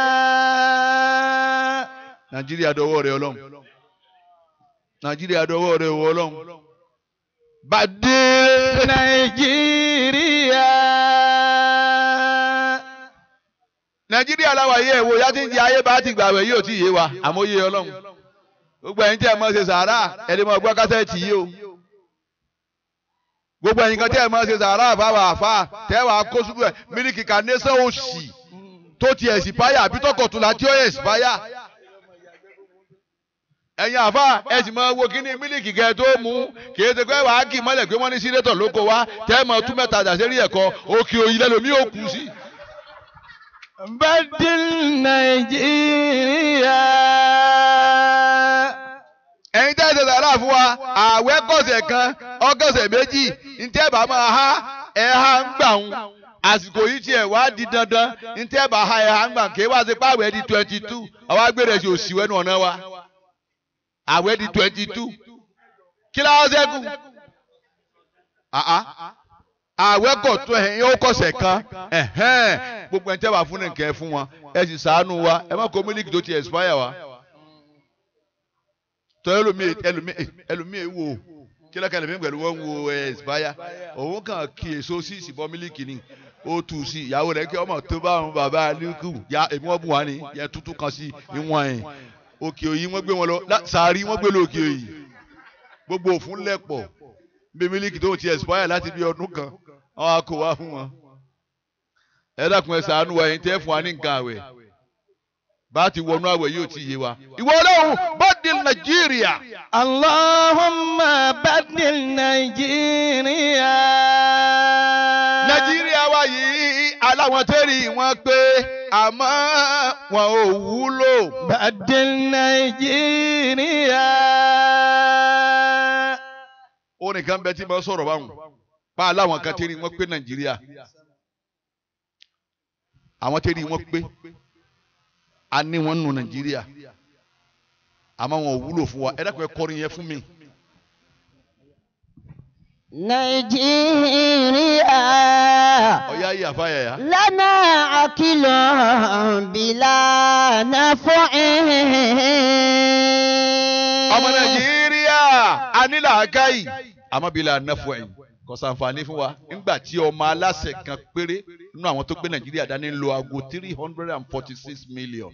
B: nàìjíríà dọwọ́ rẹ ọlọ́run nàìjíríà dọwọ́ rẹ wọ ọlọ́run bàdé
E: Nàìjíríà.
B: nàìjíríà làwà yẹ ẹ̀wò yá ti ń jẹ ayé bá ti gbàwẹ̀ yóò ti yé wa àmọ́ yé ọlọ́run gbogbo ẹ̀yin tí ẹ mọ̀ ṣe sàárà ẹni mọ̀ gbọ́ kásẹ̀tì yìí o gbogbo ẹ̀yin kan tí ẹ mọ̀ ṣe sàárà fáwọn àfa tẹ́wàá kó ṣubú ẹ̀ mílíkì kànẹ́sẹ̀ òsì tó ti ẹ̀sìpáyà àbí tọkọ̀tùlà tí ó ẹ̀sìpáyà ẹ̀yin àfa ẹ sì máa wo kíní mílíkì kẹ tó mú kì í ṣe pé wàá kì í mọ́lẹ̀ pé wọ́n ní sínétọ̀ lóko wá tẹ́ mọ̀ tún mẹ́ta dàsẹ́rí ẹ̀kọ́ òkè òyìn lẹ́lòmí ò kù sí.
E: Badil Nàìjíríà.
B: ẹ̀yin tẹ́ ẹ ṣe sàrà fún wa ààwẹ̀ kọ̀sẹ̀ kan ọgọ́sẹ̀ méjì ntẹ́ bá máa ha ẹ̀ ha ń gbà ń àsìkò yìí tiẹ̀ wá di dandan ntẹ́ bá ha ẹ̀ ha ń gbà ń ké wá sí pàwẹ́ di twenty two àwa gbére sí òsì wẹ́nu ọ̀nà wa àwẹ̀ di twenty two kí láwọn ṣẹ́kù àwẹ̀ kọ̀ tó ẹ̀yìn ó kọ̀sẹ̀ kan ẹ̀hẹ́n gbogbo ẹ̀ tẹ́ wà fún nìkẹ́ fún wọn ẹ sì ṣàánú wa ẹ má kó mílíkì tó ti expire wa tọ́ ẹlòmíì ẹlòmíì ẹlòmíì wò kílẹ̀kẹ́ ẹlòmíì pẹ̀lú wọn wo expire òun kàn kí èso sí ìsìnbọn mílíkì ni ó tù sí ìyàwó rẹ̀ kí ọmọ tó bá àwọn bàbá alikú ya èmi wọn bù wá ní yẹ tútù kan sí ìwọ̀n ẹ̀ òkè òyì wọ́n gbé wọn lọ sàárì wọ́n gbé lọ òkè òyì gbogbo òfun lẹ̀pọ̀ bí mílíkì tó ti expire láti bí ọdún kan àwọn akọ wá fún wọn ẹ dákun ẹ ṣàánú wa ẹ̀yin tẹ́ fún wa ní nǹkan àwẹ̀ bá ti wọnú àwẹ̀ yóò ti yé wa ìwọ Ọlọ́run bọ́dìl Nàìjíríà.
E: Allahumma badil Nàìjíríà.
B: Nàìjíríà wa yìí aláwọn tẹ́rì wọn pé àmọ́ wọn ò wúlò.
E: Badil Nàìjíríà.
B: orin kan bẹ tí mo sọ̀rọ̀ báwọn pa aláwọn kan tẹ́rì wọn pé Nàìjíríà. àwọn tẹ́lẹ̀ wọn pé a ní wọn nù nàìjíríà àmọ́ wọn ò wúlò fún wa ẹ dákun ẹ kọrin yẹn fún mi.
D: nàìjíríà
B: ọ̀yá yìí àfáyà yá.
D: lánà àkìlọ̀ bìlà nàfọ̀
B: ọmọ nàìjíríà a ní làákàyè àmọ́ bí la nàfọ̀ ẹ̀yìn kò sàǹfààní fún wa nígbà tí ọmọ aláṣẹ kan péré nínú àwọn tó gbé nàìjíríà dání ń lo aago three hundred and forty six million.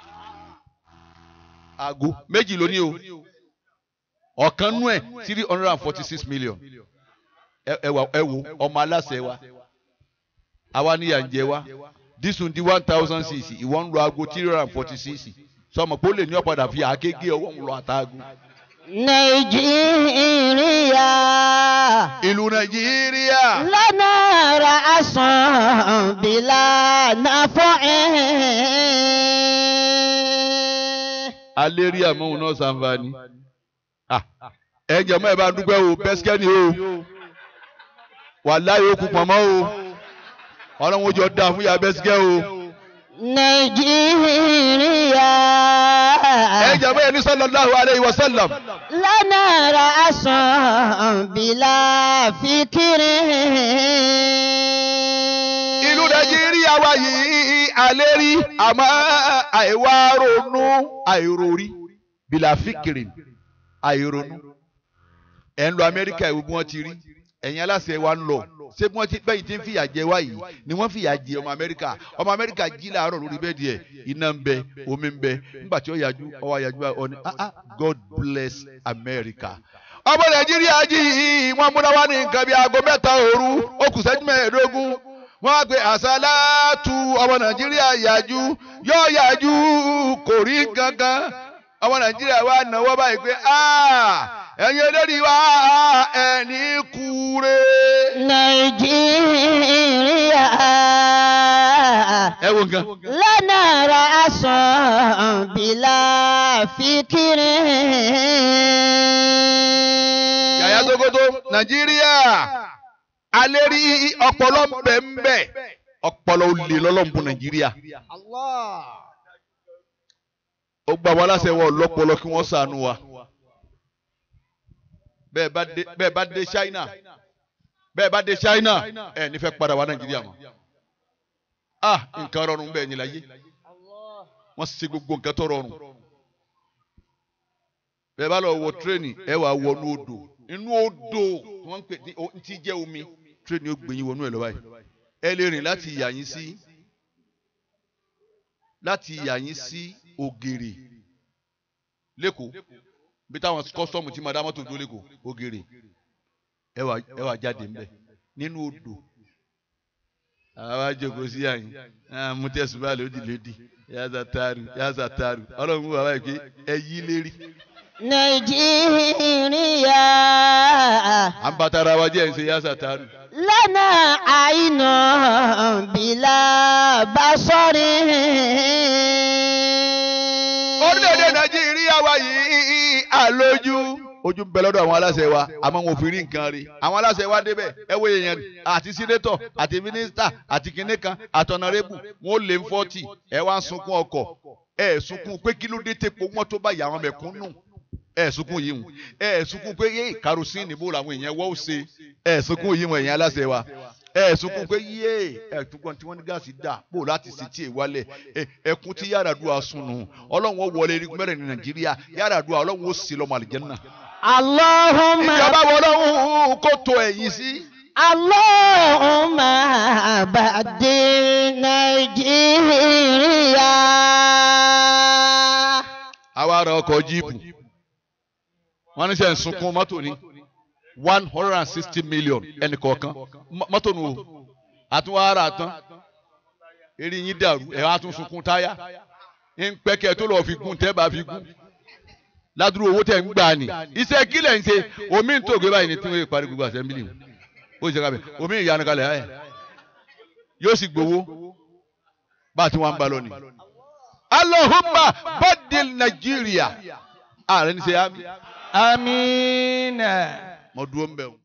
B: aago méjì ló ní o ọ̀kan nú ẹ̀ three hundred and forty six million. ẹ ẹ wà ẹ wo ọmọ aláṣẹ wa àwa níyà ń jẹ wa dísùn di one thousand cc ìwọ ń lo aago three hundred and forty six sọmọ pé ó lè ní ọ̀padà fi àáké ọwọ́ ń lọ àtàgùn.
D: nàìjíríà
B: ìlú nàìjíríà
D: lánà ràásán bìlà nàfọ̀
B: alẹ́ rí àmọ́hùn náà sàǹfààní. Ah, ẹ jẹ̀mọ́ ẹ bá dúpẹ́ o bẹ́sikẹ́ni o wàláyé okùn pọ̀nmọ́ o ọlọ́run ó jọ dáa fún ya bẹ́sikẹ́ o.
D: nàìjíríà
B: ẹ jẹ̀mọ́ ẹ ní sallallahu alayhi wa sallam.
D: lánà ràásán bìlà fìkìrì.
B: ìlú nàìjíríà wa yìí alẹ́ rí àmọ́ àìwá ronú àìrórí bìlà fíkìrì àìronú. ẹ̀ ń lọ amẹ́ríkà ìwé bí wọ́n ti rí ẹ̀yin aláṣẹ wa ń lọ ṣé bí wọ́n ti bẹ́yìn tí ń fìyà jẹ wá yìí ni wọ́n fìyà jẹ ọmọ amẹ́ríkà ọmọ amẹ́ríkà jí làárọ̀ lórí bẹ́ẹ̀ díẹ̀ iná ń bẹ omi ń bẹ nígbà tí ó yàjú ọwọ́ àyàjú ọ ní ah ah God bless America. ọmọ nàìjíríà jí wọ́n múná wá ní nǹkan bíi aago mẹ́ta òru ó kù sẹ́jú mẹ́ẹ̀ẹ́dógún wọ́n á pe àṣàlátù ọmọ nàìjíríà yàjú yóò yàjú kò rí gangan ọmọ nàìjíríà wa náwó báyìí pé ẹ̀yin eléyìí wá ẹni kúre.
D: nàìjíríà
B: ẹ wo nǹkan.
D: lánà ràásán bìlà fìkìrì.
B: yàyà tókótó nàìjíríà alẹ́ rí ọpọlọ bẹ́ẹ̀nbẹ́ ọpọlọ olè lọ́lọ́mùbù nàìjíríà. ó gba wọn aláṣẹ wọn lọ́pọlọ kí wọ́n ṣàánú wa. bẹ́ẹ̀ bá dé bẹ́ẹ̀ bá dé China bẹ́ẹ̀ bá dé China ẹ̀ nífẹ̀ẹ́ padà wá nàìjíríà mọ́. ah nǹkan rọrùn bẹ́ẹ̀ ni láyé wọ́n ṣe gbogbo nǹkan tó rọrùn. bẹ́ẹ̀ bá lọ wọ tírẹ́nì ẹ wà wọnú odò inú odò wọ́n ń pè ní tí jẹ́ omi tírẹ́nì ó gbẹ̀yìn wọnú ẹ̀ lọ báyìí ẹ lè rìn láti ìyá yín sí láti ìyá yín sí ògèrè lẹ́kọ̀ọ́ bí táwọn kọ́sọ́ọ̀mù tí madamọ́ tó dúró lẹ́kọ̀ọ́ ògèrè ẹ wà ẹ wà jáde ńbẹ nínú odò àwa jókòó sí àyìn mú tẹ̀sùbá lódì lódì yàtà taaru yàtà taaru ọlọ́run mú bàbá yìí pé ẹ yí lérí.
D: nàìjíríà
B: à ń bàtà ara wa jẹ́ ẹ̀ ń ṣe yàtà taaru.
D: lánà àìnà bìlà basọ́rí.
B: orílẹ̀-èdè nàìjíríà wa yìí àlójú ojú ń bẹ lọ́dọ̀ àwọn aláṣẹ wa àmọ́ wọn ò fi rí nǹkan rí àwọn aláṣẹ wa débẹ̀ ẹ wo èèyàn àti sínétọ̀ àti mínísítà àti kinní kan àtọ̀nàrẹ́bù wọn ò lè ń fọ́tì ẹ wá ń sunkún ọkọ̀ ẹ sunkún pé kí ló dé tepo wọn tó bá yà àwọn mẹ̀kúnnù ẹ sunkún yìí hùn ẹ sunkún pé yé karosíìnì bó làwọn èèyàn wọ́ ó ṣe ẹ sunkún yìí hùn èèyàn aláṣẹ wa ẹ sunkún pé yé ẹ tukọ̀ tí wọ́n ní gáàsì dà bó láti ṣe tí ì wálẹ̀ ẹkún tí Yar'Adua sunu ọlọ́run ó wọlé erigun mẹ́rin ní Nàìjíríà Yar'Adua ọlọ́run ó sì lọ́mọ àlìjẹ́nnà.
D: Allahumma
B: ìjọba wo ọlọ́run kó tó ẹ̀yìn sí.
D: Allahumma bàdé Nàìjíríà.
B: àwa ara ọkọ̀ jíìpù wọ́n ní sẹ́ ń sunkún mọ́tò ní one hundred and sixty million ẹnì kọ̀ọ̀kan mọ́tò nù o àtúnwá ara tán eré yín dàrú ẹ̀ wá tún sunkún táyà ń pẹ́kẹ́ tó lọ́ọ́ fi gún tẹ́ bá fi gún ládùúgbò owó tẹ̀ ń gbà ní iṣẹ́ kílẹ̀ ń ṣe omi ń tòògbé báyìí ní tí wọ́n parí gbogbo assembly ó ṣe kábẹ̀ omi ìyanu kalẹ̀ ẹ̀ yóò sì gbowó bá a ti wọ́n ń bá lọ ni. Allahumma badil Nàìjíríà ààrẹ ní ṣe àmì.
E: Amina.
B: mo dúró ń bẹ̀ wọ́n.